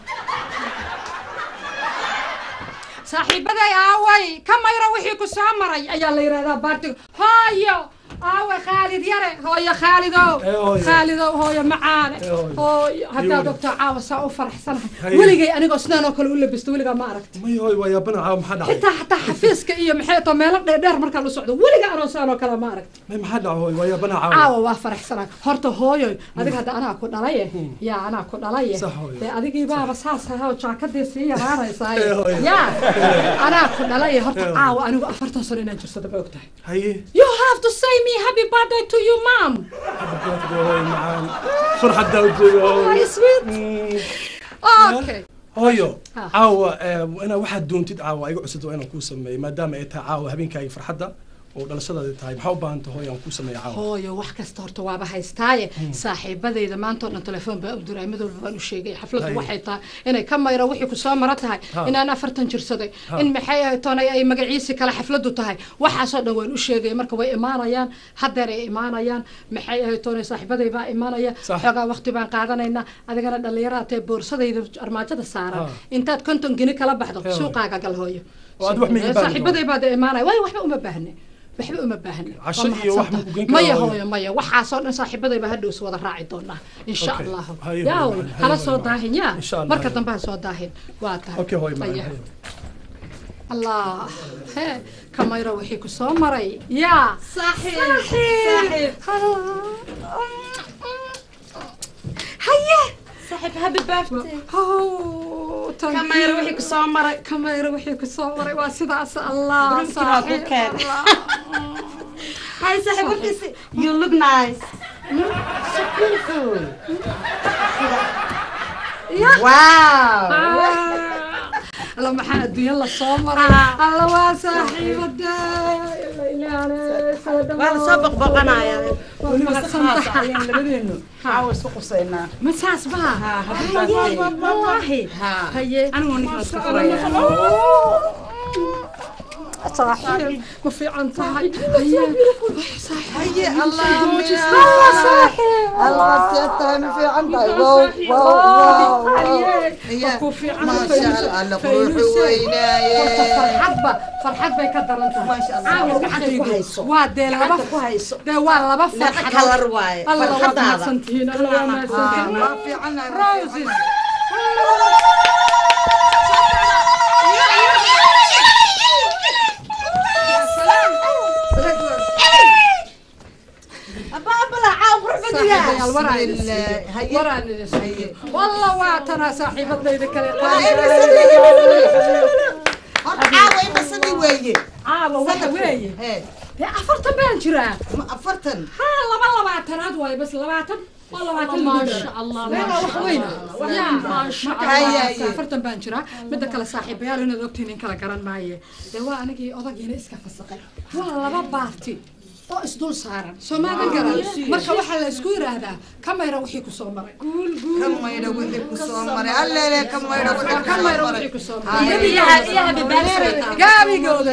saaxiibaday aaway ka mayra wixii ku soo maray ayaa la yidhahdaa baartiga hooyo aawe khaalid yare hooyo khaalidow khaalidow hooyo macaane hooyo haddaad ogtaa caawa saa u faraxsanahay weligay anigoo sidaan oo kale u labisto weligaa ma aragti may hoy waa yaabana caawa maxaa dhacay xitaa xataa xafiiska iyo maxay too meelo dheerdheer markaan u socdo weligaa anoo sidaan oo kale ma aragti may maxaa dhacay hoy waa yaabana caawa caawa waa faraxsanaa horta hooyoy adiga hadda anaa ku dhalaye yaa anaa ku dhalaye Sax hooyo. dee adigii baaba saas ahoo jaakadii sii yaraanaysaa Eh, hooyo. yaa anaa ku dhalaye horta caawa anigu afartan sano inaan jirsada ma ogtahay haye you have to say me happy birthday to you mom hoy macaan farxaddaa u jooga Hi, hoy sweet okay hooyo Ha. caawa eh, inaa waxaad doontid caawa iga cusub waa inaan kuu sameeyo maadaama ay tahay caawa habeenkaaga farxadda oo dhalashadaadi tahay maxaa u baahan tahay hooyo aan kuu sameeyo caawa hooyo wax kasta horta waaba haystaaye saaxiibadayda maanta oo dhan telefoon baa u diray mid walba baan u sheegay xafladdu Hay. waxay tahay inay ka mayro wixii ku soo maro tahay Ha. inaan afartan jirsaday Ha. in maxay ahayd toonay ay magaciisi kale xafladdu tahay waxaasoo dhan waan u sheegay marka way imaanayaan haddeer ay imaanayaan maxay ahayd toonay saaxiibaday baa imaanaya Sax. xoogaa waqti baan qaadanaynaa adigana dhallinyarada tee boorsadayda armaajada saaran Ha. intaad konton geni kala baxdo Hee, suuqaaga gal hooyo Oo aad wax ma ii baahan saaxiibaday baa dee imaanaya waayo waxba uma baahne waxba uma baahne Casho Waa iyo wax mahadsantahay. ma ku geyn karaa maya hooyo? hooyo maya waxaasoo dhan saaxiibadayba hadhow is wada raaci doonaa insha Okay. allahu Hayo, yaa hayo, hooyo hayo, hala hayo, soo hayo. daahin yaa Insha Allah, marka hayo. dambe ha soo daahin waa tahay okay hooyo macaan Aya. hayo. allah hee kamayro wixii ku soo maray yaa Saaxiib. haye saaxiib happy birthday Oh, thank kamayro you. wixii ku soo maray kamayro wixii ku soo maray waa sidaas allah Runtii waa ku saaxiib, keen. Allah. hay saaxiib warkiisi you look nice wow alla maxaa adduunya la soo maray alla waa saaxiibada waa la soo boqboqanaya labadeenu caawa isku qusaynaa ma saas baa wallaahi haye anigu ninkan isku saaxiib ma fiican tahay haye haye allah Allah saaxiib allah seed tahay ma fiican tahay wow wow wow haye ku fiican maasha allah alla quruxu weynaaye horta farxadba farxad bay ka daran tahay Maasha Allah. caawa Gacanta ku hayso. waa dee laba gacanta ku hayso dee waa laba laba farxadood kalar waaye alla waa farxadaada mahadsantihiin alla waa mahadsantihiin waa fiicanahay roses saaxiibayaal waraan haye waraan walla waa tanaa saaxiibadayda kale horta caawa imasadi weeye caawa waxa weeye Hee, dee afartan baan jiraa ma afartan ha laba labaatanaad waaye bas labaatan waa labaatan maasha allah meela wax weyn yaa marka Haye, waa haye. afartan baan jiraa midda kale saaxiibayaal inaad ogtiin in kala garan maaye dee waa anigii odagiina iska fasaqay waa laba baarti oo isdul saaran soomaalida garan marka waxaa la isku yidhaahdaa kamayra wixii ku soo maray ka maydha wixii ku soo maray alleele ka maydha wixii ku kamayra soo wixii maray ku soo Haye. maray iyo happy birthday gaabigooda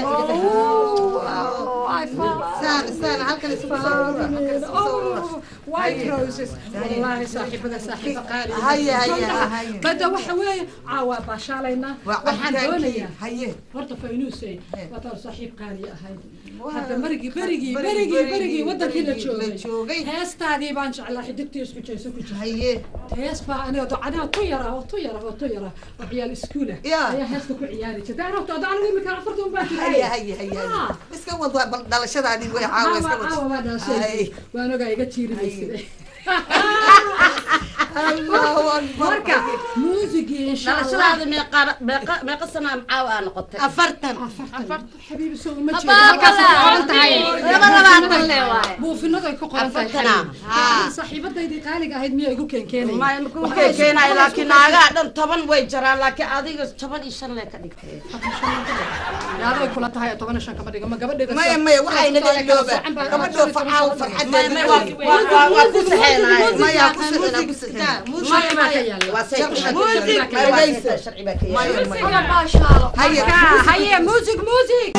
saan saan halkan isugu soo rura halkan isugu soo rura white roses والله صاحبنا صاحب قالي هيا هيا هيا بدا waxa weeye caawa baashaalayna waxaan doonayaa haye horta faynuusey wataa saaxiib qaali ahayd hadda marigii berigii berigii berigii wadankii la joogay heestaadii baan jeclaa xidigtii isku jeyso ku jirta haye hees baa aniga docadaha tu yara oo tu yara oo tu yara oo ciyaal iskuula Ya. ayaa heesta ku ciyaari jirta ana horta anigu imika afartan baa haye haye haye Ah. iska wad waa bal dhalashadaadii way caawa iska wad caawa waa dhaashay Ay. waan ogaa iga jiirimaysa marka muusigii insha allah dhalashadaada meeqa meeqa meeqa sana macaawa aa noqotay afartan xabiibi soo uma jeedo Abaa, halkaas abaa. qoran tahay laba labaatan le waaye buufinaday ku qoran tahay Afartana. xabiibi saaxiibadaydii qaaliga ahayd miyaa igu keenkeenaya ma ma ku keenayo laakiin naagaha dhan toban way jaraan laakiin adiga toban iyo shan lee ka dhigtay yaaday kula tahay toban iyo shan kama dhiga ma gabadheeda maya maya waxayna leelooba gabadhoo facaaw farxadeeda may waa waa waa ku saxeenaay maya ku sixina ku sixina sharci baa ka yaala waa say Music, dhagaysa sharci baa ka yaala maya maya baashaalo Haye. marka haye music music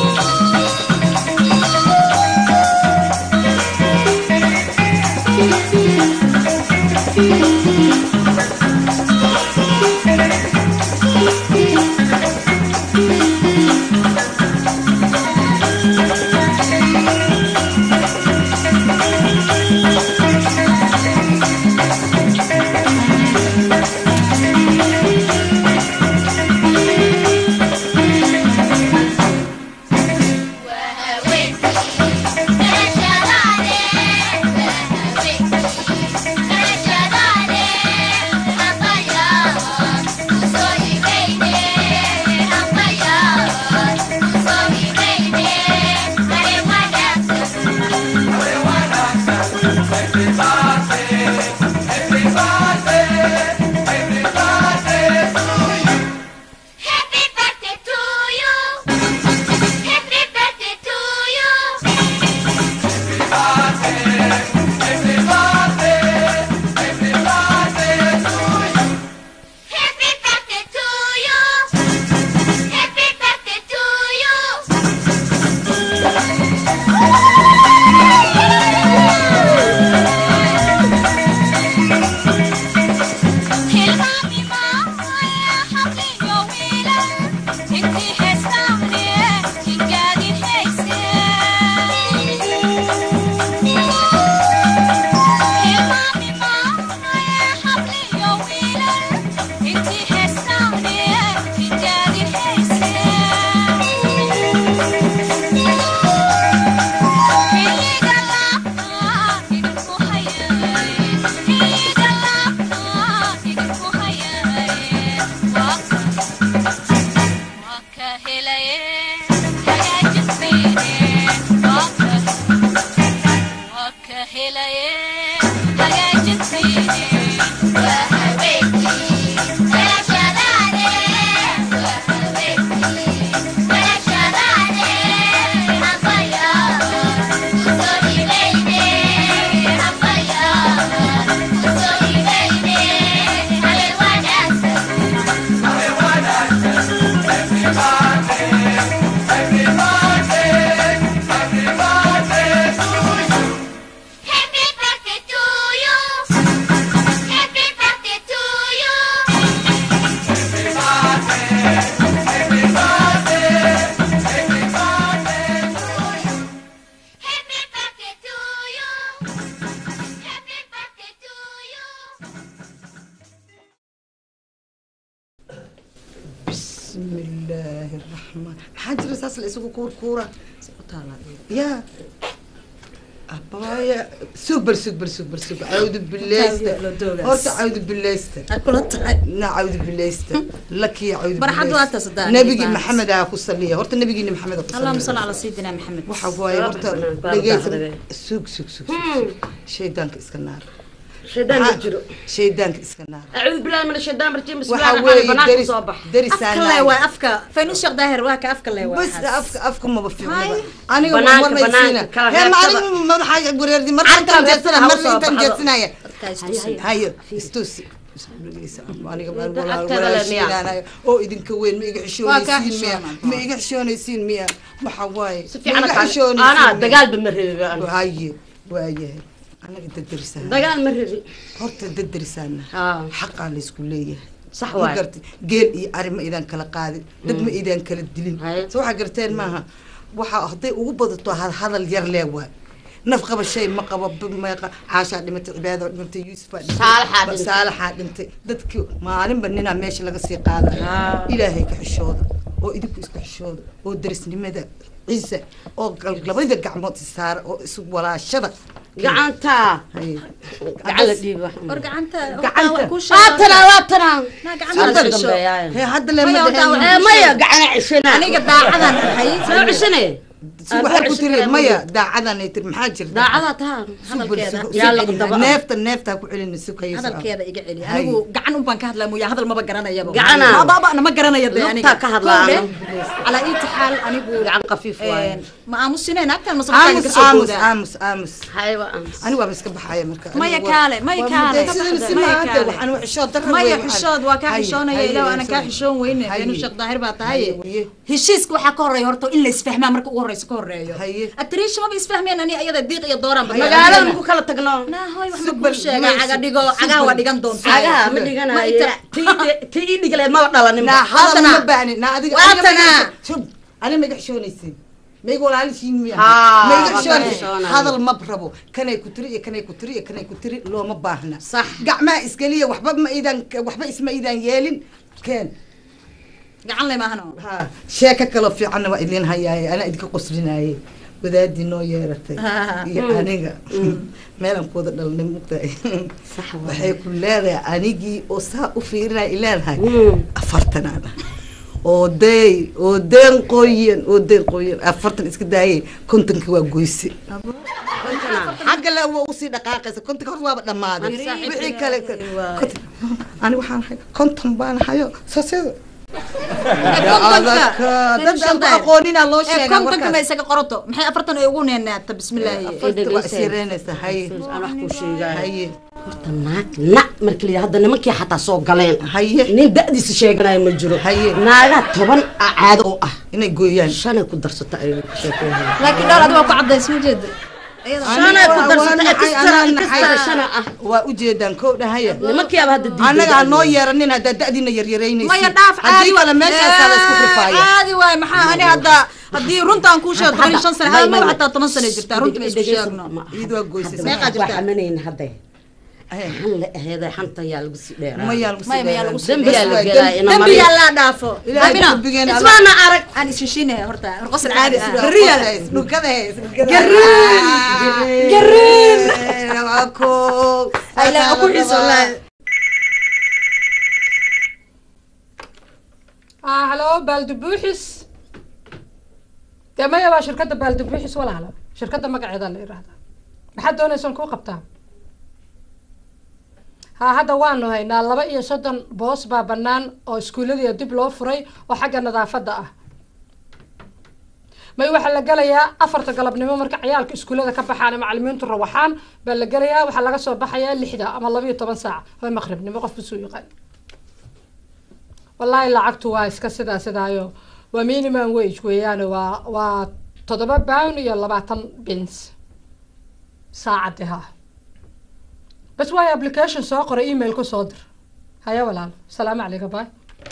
Happy birthday to you. Happy birthday to you. Happy birthday to you. Happy birthday to Happy birthday to you. Happy birthday to you. Happy birthday to you. Happy birthday to you. بسم الله الرحمن maxaa jira saas la isugu kuurkuura ya abaya super super super super cawdu bileysta horta cawdu bileysta kula tahay na cawdu bileysta lakiya cawdu Barxad waa taas hadaa nabigii aniga maxamed aa ku saliya horta nabigiina maxamed aa ku اللهم saliya صل على سيدنا محمد waxa waaye horta dhegeysa sug sug sug sug shaydaanka iska naar shaydaan ma jiro shaydaanka iska naar acuudu billahi min ashaytaan rajim waxa bismillahi weeye banaanka deris soo bax afka derisaan lee waa afka faynus sheekh daahir waa ka afka lee waa bas afka afka maba fiicnaba aniga Banaanka, war maysiina banaanka, kala hee reebtada. maalin madaxa gureerdi mar Carta intaan jeedsana reebtada ha mar usoo intaan baxdo. jeedsanaya Haye, hayo istusi aniga Agtada le miya? walaalayaanayo oo idinka weyn ma iga Waa kaa xishoonaysiin miya xishoonaan. ma iga xishoonaysiin miya waxa waaye si ma fiican iga ka xishoonaysiin anaa miya? dagaalba ma reebi anu haye waayahay anaga dadarisaana dagaal ma reebi horta dadarisaana haa xaqaa laysku leeyahay sax ma waay gartay geel iyo ari ma idaan kala qaadin dad ma idaan kala dilin Haye. so waxaa garteen maaha waxaa hadday ugu badato had- hadal yar lee waay naf qaba shay ma qabo b- meeqa caashaa dhimatay cibaada dhimatay yuusufaa dhintay Saalaxaa ba- dhintay. saalaxaa dhintay dadkii maalinba ninaa meesha laga sii qaadaya Haa. ilaahay ka xishooda oo idinku isku xishooda oo darisnimada ciise oo gal- labada gacmood isaara oo isu walaashada gacanta Haye. gacan la dhiiba war gacanta gacanta ku waatana waatana gacanta Hadda dambeeyaa. Hee, hadda le Maya, ma wataa dheheen. Eh, maya gacana cishana aniga daacadan ahay soo cishane Si waxay ku tiri maya daacadan ay tiri maxaa jirta daacada taha hadalkeeda yaa la qadaba. neefta neefta ku celin sukaysa hadalkeeda iga celi Hay. anigu gacan un baan ka hadlaa mooya hadal maba garanayaba Gacana. baabana ma garanaya dee aniga Lugtaa ka hadlaa, Kowdhe, ano. calaa iti xaal anigu gacan khafiif waaye een, ma aamusineen agtaan masabakaaga aamus kasoo aamus boodaa aamus aamus hayba aamus ani waaba iska baxaya marka Maya Anigu waa- kaale, maya waa kaale. muddo- sidana si Maya maaha, kaale. waxaan u xishood darro maya weyn, waxaan- xishood waa kaa Haye, xishoonaya haye, ilaah aanan kaa haye. xishoon weyne Haye. beenu sheekh daahir baa Haye, tahaye waye. heshiiska waxaa ka horeeya horta in la isfahmaa marka ugu horeysa ka horeeyo Haye. atariisha maba isfahmeen ani ayada diiq iyo dooraan magaalada maku kala tagno naahoy wax ma Subal, kuu sheegaa maysi. caga dhigo cagaha waa dhigan doontaa cagaha ma Ma dhiganayo ita- ti ii dhigaleed maba dhalanin naa hadal Waatana. ma baahni naa adiga Waatana. aniga ma iga- shub ani ma iga xishoonaysin mayga walaalishiin miya Haa, ma iga waa xishoonaysin xishoonaya. hadal ma rabo kanay ku tiri iyo kanay ku tiri iyo kanay ku tiri looma baahna Sax. gacmaha iskaliya waxba ma idan waxba isma idan yeelin keen gacan le maahano ha sheeko kaloo fiicanna waa idin hayaaye anaa idinka qoslinaaye wadaadii noo yeeratay iyo aniga meelan kuwada dhalnay mugtahay Sax waaye. waxay ku leedahay anigii oo saa u fiirinaya i leedahay Mm. afartanaan ah oo dey oo deen qoyan oo deen qoyan afartan iska daayay kontonki waa goyse xagga le waa usii dhaqaaqaysa kontonka hor waaba dhammaaday Ani saaxiib wixii ilaahay kale waay. konton- ani waxaan ahay konton baan hayo sasida kontonka dad aan ku aqooninaa loo ee sheegaa kontonka ma warkaas isaga qorato maxay afartan ay ugu neenaata bismillaahi afarta waa isireynaysa haye aan wax kuu sheegaayo haye horta naag na marka la hadda nimankii xataa soo galeen haye nin da'diisa sheeganayo ma jiro Haye. naagaa toban a caado oo ah inay gooyaan shanay ku darsata ay ka sheekeeyaan laakiin dhowr adiga waa ku cadays ma jeeda shanay ku darsata Waa ekistara naxay, ekistara anaa shana ah waa ujeedaan kow dhahaya nimankiiaba hadda diiday annaga ha noo yeeranin haddaa da'diina yaryareynaysa maya dhaaf caadi haddii kale meeshaasaa la isku rifaaya caadi waay maxaa ani hadda haddii runtaan kuu sheego toban iyo shan sane May- hal may- ma xataa toban sane jirtaa runta ma isku sheegno iyadu waa goysay Meeqa waa jirtaa? xamanayna hadda xan la aheeday xanta yaa lagu sii dheeraa mayaa lagu Maya, mayaa lagu sii sii dembiyaa la Bas waa gelaa ina dembi mariya yaa laa dhaafo Ilaahay Amina, dembigeena alla- ismaana arag aan isheshiinaya horta qosol caadi ah Gariya. Dhulkada hees. Gariin. Gariin. Waa koow. Ay, la- ku xiiso, wallaahi. ah halo baaldi buuxis dee maya waa shirkadda baaldi buuxis walaala shirkadda magaceeda la yidhaahdaa maxaad doonaysaan kuu qabtaa ha hadda waanu haynaa laba iyo soddon boos baa bannaan oo iskuulladiia dib loo furay oo xagga nadaafadda ah may waxaa la gelayaa afarta galabnimo marka ciyaalka iskuullada ka baxaan ee macalimiintu rawaxaan baa la gelayaa waxaa laga soo baxayaa lixda ama laba iyo toban saac oo maqribnimo qof busuu yaqaan wallaahi lacagtu waa iska sidaa sidaayo waa minimum wage weeyaane waa waa toddoba pound iyo labaatan bins saacadii ha bas waayo application soo qoray email ku soo dir haya walaal salaamu calayka baay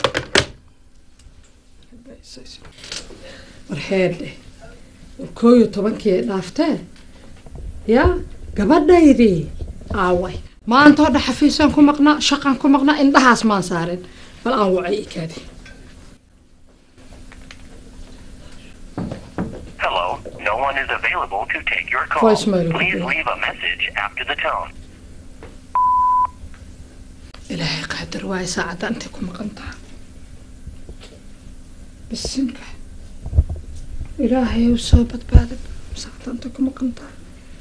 warheedhe koo iyo tobankii dhaaftee ya gabadhaydii aaway maanta oo dha xafiisaan ku maqnaa shaqaan ku maqnaa indhahaas maan saarin bal aan wacay ikaadi Hello, no one is available to take your call. Voicemail. Please leave a message after the tone. ilaahay qaadir waayo saacadda intay ku maqan tahay bisinka ilaahay u soo badbaadin saacadda intay ku maqan tahay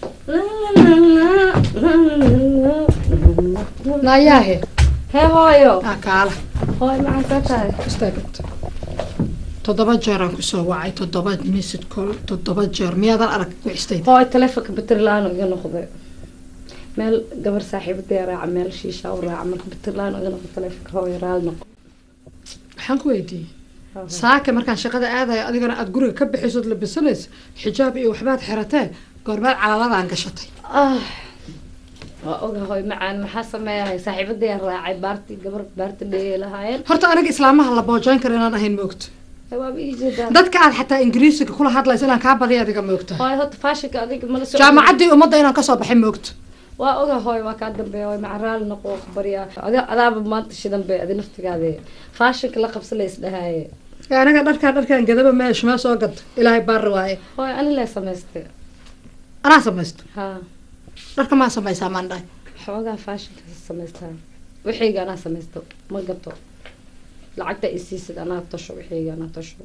naayaahe hee hooyo aa kaala hooy maxaa ka tahay istaagabta toddoba jeer aan kusoo wacay toddoba message call toddoba jeer miyaadan arag wixistayda hooy taleefonka baterilaan iga noqday meel gabar saaxiibadaya raaca meel shiisha u raaca marka baterilaan iga noqdo taleefonka hooy raali noqo waxaan ku weydiiyey saaka markaan shaqada aadayo adigana aada guriga ka bixisood labisanaysa xijaab iyo waxbaad xiratee goormeed calaladaan gashatay ah waa oga hooy macaan maxaa sameeyahay saaxiibadaya raacay baarti gabar baarti dheeyay lahaayeen horta aniga islaamaha la boojayn karo inaan ahayn moogto waaba ii jeedaa dadka aad xataa ingiriisiga kula hadlaysa inaan kaa badiya adiga moogta hooy horta faashinka adiga mala soo jaamacaddii ummadda inaan kasoo baxay moogto waa oga hooy waa kaa dambeeya hooy maca raali noqo baryaa adi adaaba maanta shidan bay adi naftigaade faashinka la qabsa la isdhahaaye Ee, aniga dharkaa dharkaan gadaba meesha mee soo gad ilaahay baari waaye hooy ani lee samaystay anaa samaysto ha dharka maa samaysaa maan dhahay xoogaa faashinka samaystaa wixayga anaa samaysto ma gato lacagta isiisid anaa tasho wixayga anaa tasho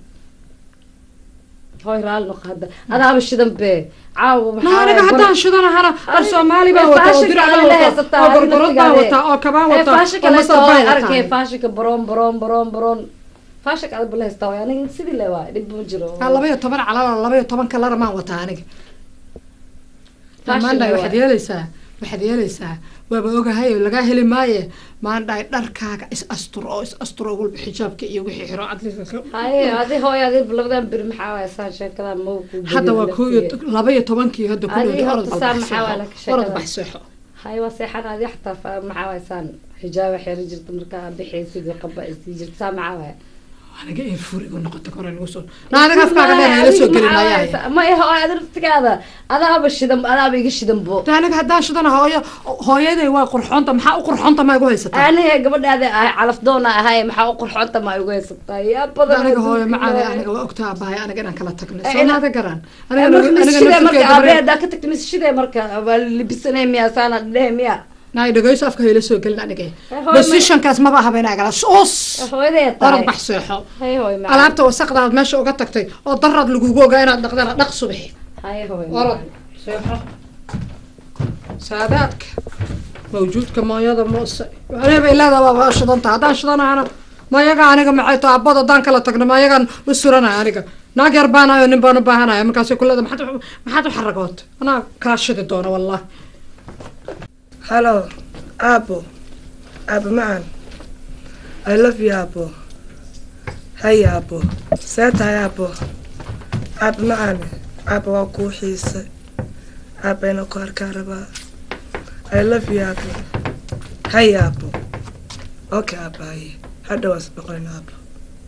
hoy raali noqo hadda adaaba shidan bee caawa ma aniga haddaan shidanahana dhar soomaali baan wataa oo dirac baan wataa oo gorgorod baan wataa oo kabaan wataa oo masar baan arkay wataa faashinka baroon baroon baroon baroon faashinka aad bala haystaa waay aniga sidii le waay dhib ma jiro Ah, laba iyo toban calal laba iyo toban kalara maan wataa aniga Fashion maandhahay waay. waxaad yeelaysaa waxaad yeelaysaa waaba ogahay oo lagaa heli maaye maandhahay dharkaaga is asturo oo is asturo walba xijaabka iyo wixii xiro haye adi hooy adi labadan beri maxaa waay saan sheekada ma ku hadda waa koo iyo laba iyo tobankii hadda Adi kulooda orod horta saa maxaa waa laka balbaxseexo orod sheekada baxseexo haye waa seexan adi xataa fa- maxaa waay saan xijaaba xeeri jirta markaa bixaysid iyo qaba isii jirta saa maxaa waay aniga in furigu noqoto kore lagu soo na adiga afkaaga dheer ila soo gelin ayaa ma iha adi naftigaada adaaba shidan adaaba iga shidan bo aniga haddaan shidana hooyo hooyaday waa qurxoonta maxaa u qurxoonta ma igu haysataa aniga gabadhaada ahay calaf doona ahay maxaa u qurxoonta ma igu haysataa yaa badan aniga hooyo macaada aniga waa ogtaa abahay aniga inaan kala tagno Eh, soomaada garan marka misshidee marka aniga aabee hadaa ka tagta misshidee marka waa libisanay miya saana dhehe miya naay dhageyso afka hayla soo gelin aniga hooyo, positionkaas maba ahaba inaa gala us hooyaday orod tahay bax seexo hay hooy macaan alaabta wasaqdaad meesha uga tagtay oo daraad lagugu ogaa inaad dhaqdana dhaq subaxi hay hooy orod seexo saadaadka mawjuudka mooyada moose aniga bay leedaha waa shidanta haddaan shidanahana mayaga aniga maxay tahay abad haddaan kala tagno mayagaan u suranaya aniga naag yar baanayo nin baan u baahanaya markaasay ku leedahay maxaad u- maxaad u xaragoota anaa kaa shidi doona wallahi Hello, Apple. Apple man. I love you, Apple. Hey, Apple. Say hi, Apple. Apple man. Apple waa kuu xiisay. Apple ina ku arkaa rabaa. I love you, Apple. Hey, Apple. Okay, Apple. haye. Hadda waa isboqorin, Apple.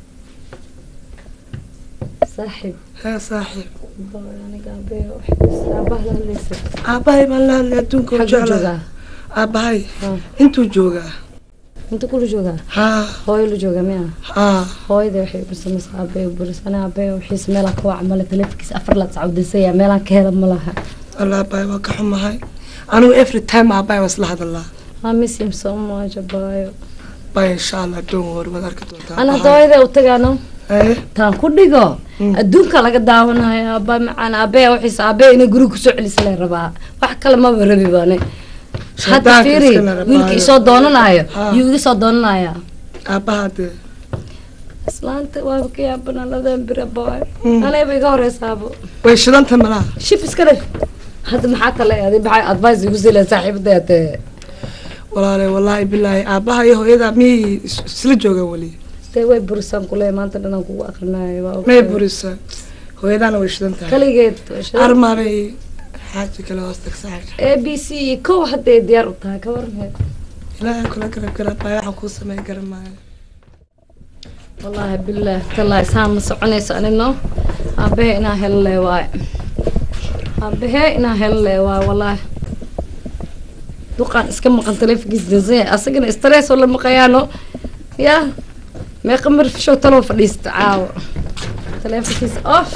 saaxiib Hee, saaxiib. aniga aabee aabaha la hadlaysa Aabbahay baan la hadlay adduunka u Xaguu jeclaa. joogaa? Aabbahay. Intuu joogaa. inta kula joogaa haa hooyo la joogaa miya haa hooyada waxay bursamaysaa aabee bursana aabee wixiisa meelaan ka waca male taleefankiisa afar laad sacawdisaya meelaan ka hela ma laha Wallah, aabbahay waa ka xumahay. Anigu every time aabbahay waa isla hadalaa. I miss him so much abaayo Bye, inshallah, don't worry, waad arki doontaa. ana Aabbahay. hadda hooyada u tagaano Haye. taan ku dhigo adduunka laga daawanayo aabaa macaan aabee wixiisa aabee inay guriga kusoo celisa la rabaa wax kale maba rabi bane hadda Shaydaanka fiiri iska la rabaayo. wiilka isoo doonanayo Haa. yuu iga soo doonanaya Aabbaha dee. islaanta waaba ka yaabana labadan bira boy Mm. anayba iga horeysaabo Way shidanta malaha. shif iska dheh hadda maxaa kale adi maxaa advice igu sii leedahay saaxiibada tee Walaale, wallaahi billaahi, aabbaha iyo hooyada miyay is- isla joogaan weli? dee way burisaan kule maanta dhanaan kugu aqrinayo waa May okay. burisa. Hooyadana way shidan tahay. kaligeed way shidan. Armaabay xaaji kale hoos tagsaay. a b c iyo kow hadday diyaar u tahay ka warmeed Ilaahay kula garab garab baa waxaan kuu sameyn garan maayo. wallaahi bilaah tallaahi saan ma soconayso anino aabbahe inaa helale waaye aabbahe inaa helale waaye wallaahi duqaan iska maqan taleefonkiisa dansan asagana stress oo la maqayaano ya meeqa marfishow taloo fadhiista caawa taleefonkiisa off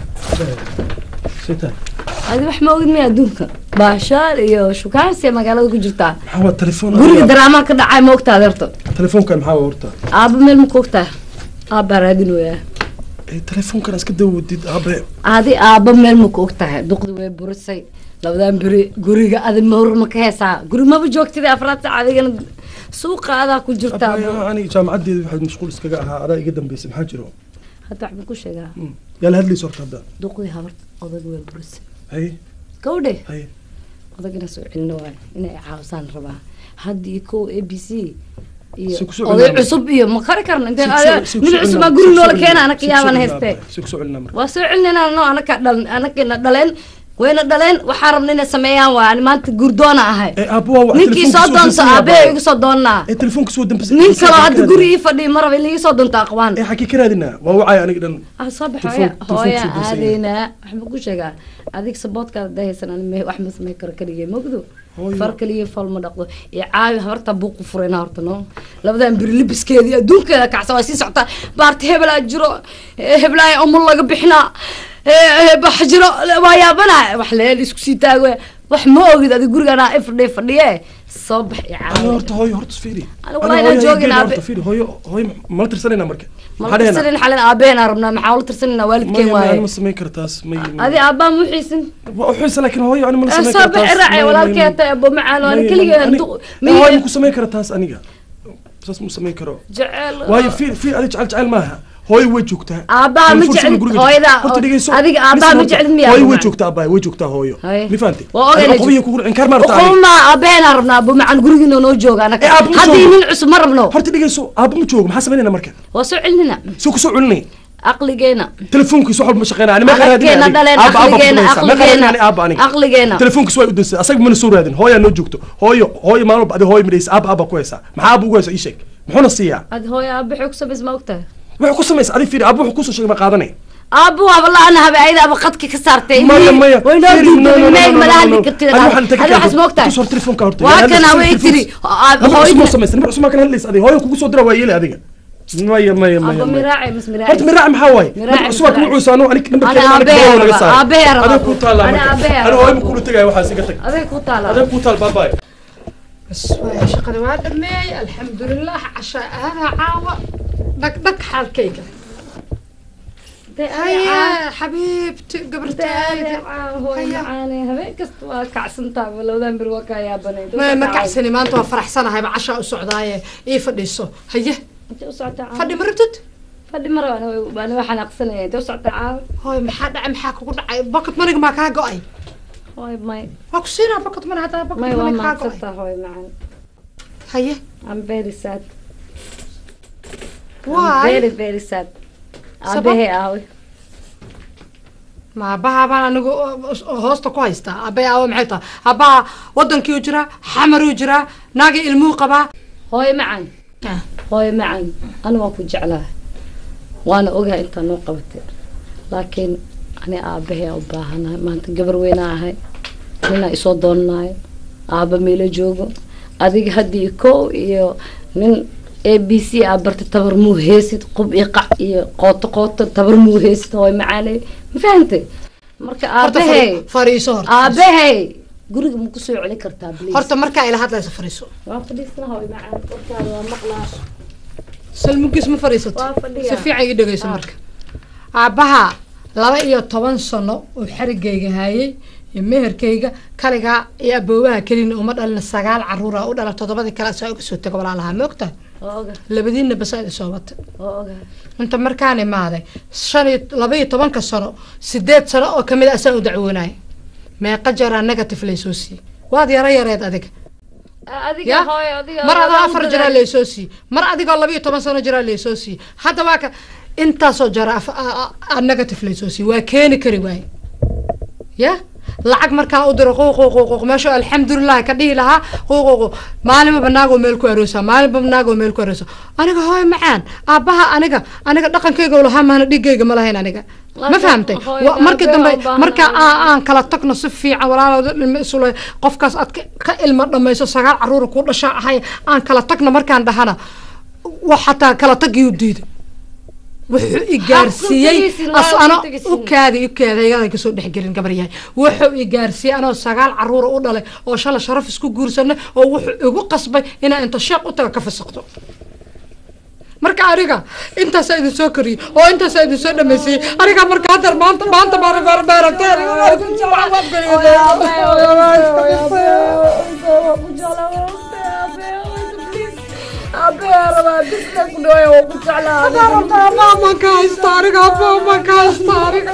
adi wax ma ogid miya adduunka baashaal iyo shukaansiya magaalada ku jirtaa maxaa waa telefoon guriga daraamaa ka dhacay ma ogtaad horta telefoonkan maxaa waa horta aaba meel ma ku ogtaa aabbaa raadinoyaa Eh, telefoonkan iska dawadid aabe adi aaba meel ma ku ogtahay duqdi way burisay labadan beri guriga adi mawr ma ka heesaa guri maba joogtida afraad saac adigana suuqa adaa ku jirtaa Abaya, aniga jaamacadeeda waxaad mashquul iskaga ahaa adaa iga dambeysay maxaa jiro hadda waxbaan ku sheegaa yaa la hadlaysa horta hadda duqdii habarta odag way burisay haye gawdhe haye odag inaa soo celino waay inay caawisaan rabaa haddii kow a b c iyo Si kusoo oday celinaa. cusub iyo ma kari karna intee Si kusoo- si kusoo nin cusub aa celinaa, guri si noola kusoo keena celinaa, anaka si kusoo yaaban celinaa, haystee si kusoo celinaa marka waa soo celinayna no anaka dhal anakina dhaleen wayna dhaleen waxaa rabna inay sameeyaan waa ani maanta guurdoona ahay aabo waa ninkii soo doonto aabee igu soo doonaa ee telefoonka soo dambisay nin kaloo hadda guri ii fadhiya ma raba in laga soo doonto aqwaan ee xagee ka raadinaa waa wacay aniga dhan ah soo bax Telefoon- hooya telefoonka hooya soo dansan yahay. aadeynaa waxba ku sheegaa adig saboodkaada dahaysan ani me- wax ma samey karo kaligay mogdo far kaliya fal ma dhaqdo iyo caawi habarta buuqu furayna horta no labadan biri libiskeedii adduunkeeda kacsan waa sii socotaa baarta hebelaa jiro eh, heblaaya umul laga bixinaa eh, eh, bax jiro waa yaabana wax leel isku sii taago wax ma ogid adi gurigaan aa ifadhiye fadhiye soo bax i Ani caawi horta hooyo horta fiiri Aniga wallahi inaan joogin aabe. horta fiiri hooyo hooyo mala tirsanayna marka mala tirsanin xalin aabaheen aan rabnaa maxaa ula tirsanina waalidkeen waaye ma samayn kartaas may adi aabbaha ma uxiisin waa uxiisa laakiin hooyo ani mala samayn soo kartaas bixi raaci walaalkee hata abo macaan waan keligeen hooyo ma ku samayn kara taas aniga saas ma samayn karo jecel waayo fiir fiir adi jecel jecel maaha hooyo way joogtaa Aabbaha ma Furfur jeclid, guriga joogta. hooyada, Horta dhegeyso, adiga aabbaha ma listen jeclid horta. miyaa hooyo way Abubakar? joogtaa aabbaha way joogtaa hooyo Haye. mi fahanti waa ogay Adiga qobiyo kugu inkaar ma rabtaa aniga. uquma aabaheen aan rabnaa abo macaan gurigiina noo jooga anaga Eh, aabba ma haddii joogo. nin cusub ma rabno horta dhegeyso aabba ma joogo maxaa samaynayna marka waa soo celinina soo kusoo celinay aqligeena telefoonkiisa wax walba ma shaqeynaa ani ma Aqligeena dhaleen, aqligeena, aqligeena, aabba aniga aqligeena. telefoonkiisa waa u dansay asaga mana soo raadin hooyaa noo joogto hooyo hooyo maalin walba adi hooyo midhaysa aabba aabba ku haysaa maxaa aabba ugu haysa ii sheeg muxuuna siiyaa ad hooya aaba xog samays ma ogtahay wuxuu ku samaysa adi fiiri aabba wuxuu kusoo sheegay ma qaadanay aabbu waaba la-ana habe ayada aba qadka ka saartay maya maya waynoo Fiiri, no, no, no, diiday no, meeg no, mala no, hadli no. kartid Ani waxaan inta ka adi waxaas keento. ma ogtahay Tus hor telefoonka horta. waa Yaa kana hadda way telefoon- tiri Nabar cusub ma samaysa nabar cusub ma kana hadlaysa adiga hooyo kugu soo dira waa yeeli adiga maya maya maya aba maya miraaci mis miraaci horta miraac maxaa waaye Miraaci, nabar cusub waa kugu miraaci. cuusaano ani Ana nambarkeeda aniga aabbahay gabadha laga rabaa, saaray aabbahay rabaa. adiga kuu taallaa Ana marka aabbahay ani rabaa. hooyo ma kula tegaya waxaas iga tag aday ku taala adiga kuu taal baabaay بس واي شغل ما دمي الحمد لله عشاء هذا عاوة دك دك حال كيكة هيا حبيبتي قبرتي hooyo macaane habeen kasta waa kacsantaa malowdan bir waa kaa yaabanay ما ما كحسني ما انتوا فرح سنة هاي بعشاء السعودية ايه فديسو هيا فدي مرتد fadhi mara baan waxaan aqsanaya intee u socotaa caawa هاي محد عم حاكو قد عاي بكت مرق ما كان قاي hooy may هاكو سينا بكت من هذا بكت may waa من كان قاي maadsantaa hooy macaan هيا I'm very sad I'm Why? very very sad aabahee aawe ما بها بان anigu hoosta ku haystaa aabay aawo maxay tahay aabbaha wadankii u jiraa xamar u jiraa naagii ilmuu qabaa hooyo macaan hooyo macaan ani waan ku jeclahay waana ogahay intaa noo qabatay laakiin ani aabahee u baahanahay maanta gabar weynaa ahay ninaa isoo doonanayo aaba meelo joogo adiga haddii kow iyo nin a b c aa barta tabar muu heesid qub iyo qac iyo qooto qooto tabar muu heesid hooyo macaaney ma fahantay marka Horta aabahey fari- fariiso horta. aabahey guriga ma kusoo celin kartaa please horta markaa ila hadlaysa fariiso waa fadhiisana hooyo macaan warkaada waa maqlaa salmugiis ma fariisato Waa fadhiyaa. si fiican ii dhegeyso marka aabbaha laba iyo toban sano oo xarigayga hayay iyo meherkayga kaligaa iyo aboobaha kelina uma dhalina sagaal caruura u dhala toddobadii kale asaa uga soo taga walaalahaa ma ogtahay waa oga labadiinna basaa idin soo batay waa oga inta markaan imaaday shan iyo laba iyo tobanka sano sideed sano oo kamid a asaan u dacwoonaya meeqa jeeraa negative laysoo siiyey waad yaro yareed adiga adiga Ya? hooyo adiga mar adaa waa afar u jiraa dadaal- laysoo siiyey mar adigoo laba iyo toban sano jiraa laysoo siiyey hadda waa ka intaasoo jara af- a- a- a- negative laysoo siiyey waa keeni kari waaye ya lacag markaan u diro quuquuquuq meesha alxamdulilah ka dhihi lahaa quuquuqu maalinba banaagoo meel ku aroosaa maalinba banaagoo meel ku aroosaa aniga hooy macaan aabbaha aniga aniga dhaqankayga lahaa maana dhigayga ma lahayn aniga ma Laakiin fahamtay hooy, Wa- markii aabbaha dambe u baahan marka aniga. aan aan kala tagno si fiican walaalooda ilmo isule qofkaas aad ka- ka ilmo dhamayso sagaal caruura ku dhasha ahay aan kala tagno markaan dhahana wax xataa kala tagiyu diiday wuxuu i gaarsiiyey tegaysin, as waa ano ku tegaysin. u kaadi u kaada iyadan kasoo dhexgelin gabar yahay wuxuu i gaarsiiyey anoo sagaal caruura u dhalay oo shala sharaf isku guursanay oo wuxuu igu qasbay inaan inta sheeq u taga ka fasaqto marka aniga intaasaa idin soo koriyey oo intaasaa idin soo dhamaysiyey aniga marka hadda maanta maanta baara baara baaragtay Mama ka haysta aniga, mama ka haysta aniga.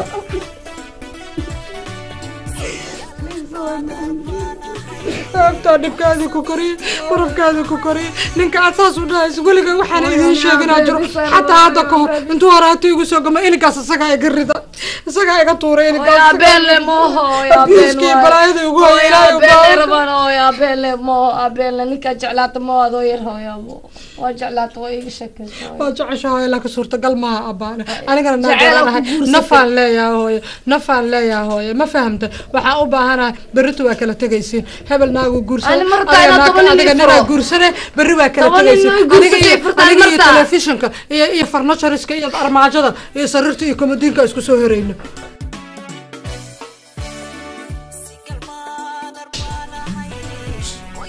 Sababtaa dhibkaadii ku koriyey barafkaadii ku koriyey ninka aad saas u dhahayso weliga waxaan idiin sheeginaa jiro xataa hadda ka hor intuu horaata igu soo gama ininkaas isagaa iga rida isagaa iga tuuray Hooyo abeelle mooho hooyo abiiskii balaayada igu hoya ilaahay u baahan rabaan hooyo abeelle mooho abeelle ninkaa jeclaata moo adoo yar hooyo waa jeclaata waa iiga sheekaysa waa jeceshahay laakiin suurtagal maaha abbaane anigana Jacayl aad ku naaganahay guursatay. nafaan leeyahay hooye nafaan leeyahay hooye ma fahamta waxaan u baahanahay berritu waa kala tegaysiin hebel naagu guursane Ani markaa adiga inaad naag- toban nin adiga ii ninaa furo. guursane berri waa kala Toban nin tegaysiin ii guursatay, aniga iyo- furtaan aniga iyo martaa. telefishinka iyo iyo farnachariska iyo armaajada iyo sariirta iyo komadiinka isku soo herayno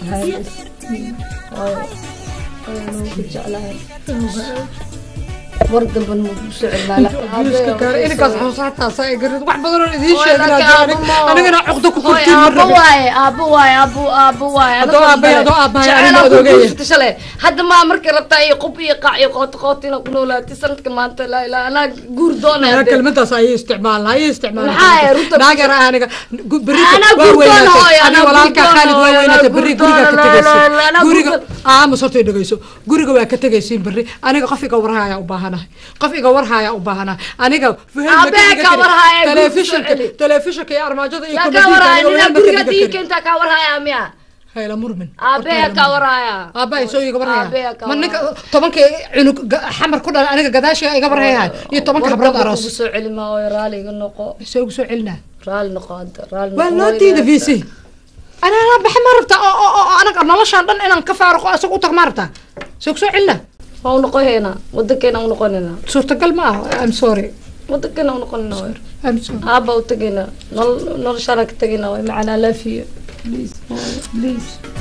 war damban ma ku soo inankaas xusaataasa ay garid wax badan oo idiin sheegin anigana cuqdo ku Hooy, kurtiin aabbo waaye aabbo waaye aabbo aabbo waaye Haddoo aabbahay, haddoo aabbahay, anima odoogaya. shale hadda maa markay rabtaa iyo qub iyo qaac iyo qooti qooti inaad ku noolaatay sanadka maanta laa ilaa anaa guur doonaya Anaa kelmadaas ayay isticmaalna ayay isticmaalna Maxaa yahay, runta- naageer ah aniga gu- berrito Anaa waa guur doona hooyo, weynaatay anaa ani walaalka guur khaalid waa doona hooyo, weynaatay anaa berri guur guriga ka doona, tegaysiin la- la- la- guriga guur aamus horta dhegayso guriga waa ka tegaysiin berri aniga qof iga warhaya u baahanahay qof iga warhaya u baahanahay aniga fuhel ma Aabbaha ka ka dhiga warhaya, karin. guriga telefishinka soo celi. telefishinka iyo armaajada iyo yaa komadiinka kaa warhaya aniga ninaa wehel ma ka guriga dhiga diinka karin. intaa kaa warhaya miya hayla murmin aabeha kaa warhaya aabbahay soo iga warhaya Aabbaha ka ma ninka tobanka cunug ga- xamar ku dhala aniga gadaashiga iga warhayahay iyo tobanka habrood aroos ugu soo celi maa hooyo raali iga noqo soo ugu soo celinaa raali noqo hadda raali waa noqo loo hooyo, diida ilaahay. vc anaa baxa ma rabta oo oo oo anaga noloshaan dhan inaan ka faaruqo isaga u tag ma rabta soo ku soo celina waa u noqoheena wadankeena u noqonayna suurtagal ma aha i'm sorry wadankeena u noqonayna hooyo i'm sorry aabba u tagayna noloshaana ka tagayna hooyo macana laafiyo please hooyo please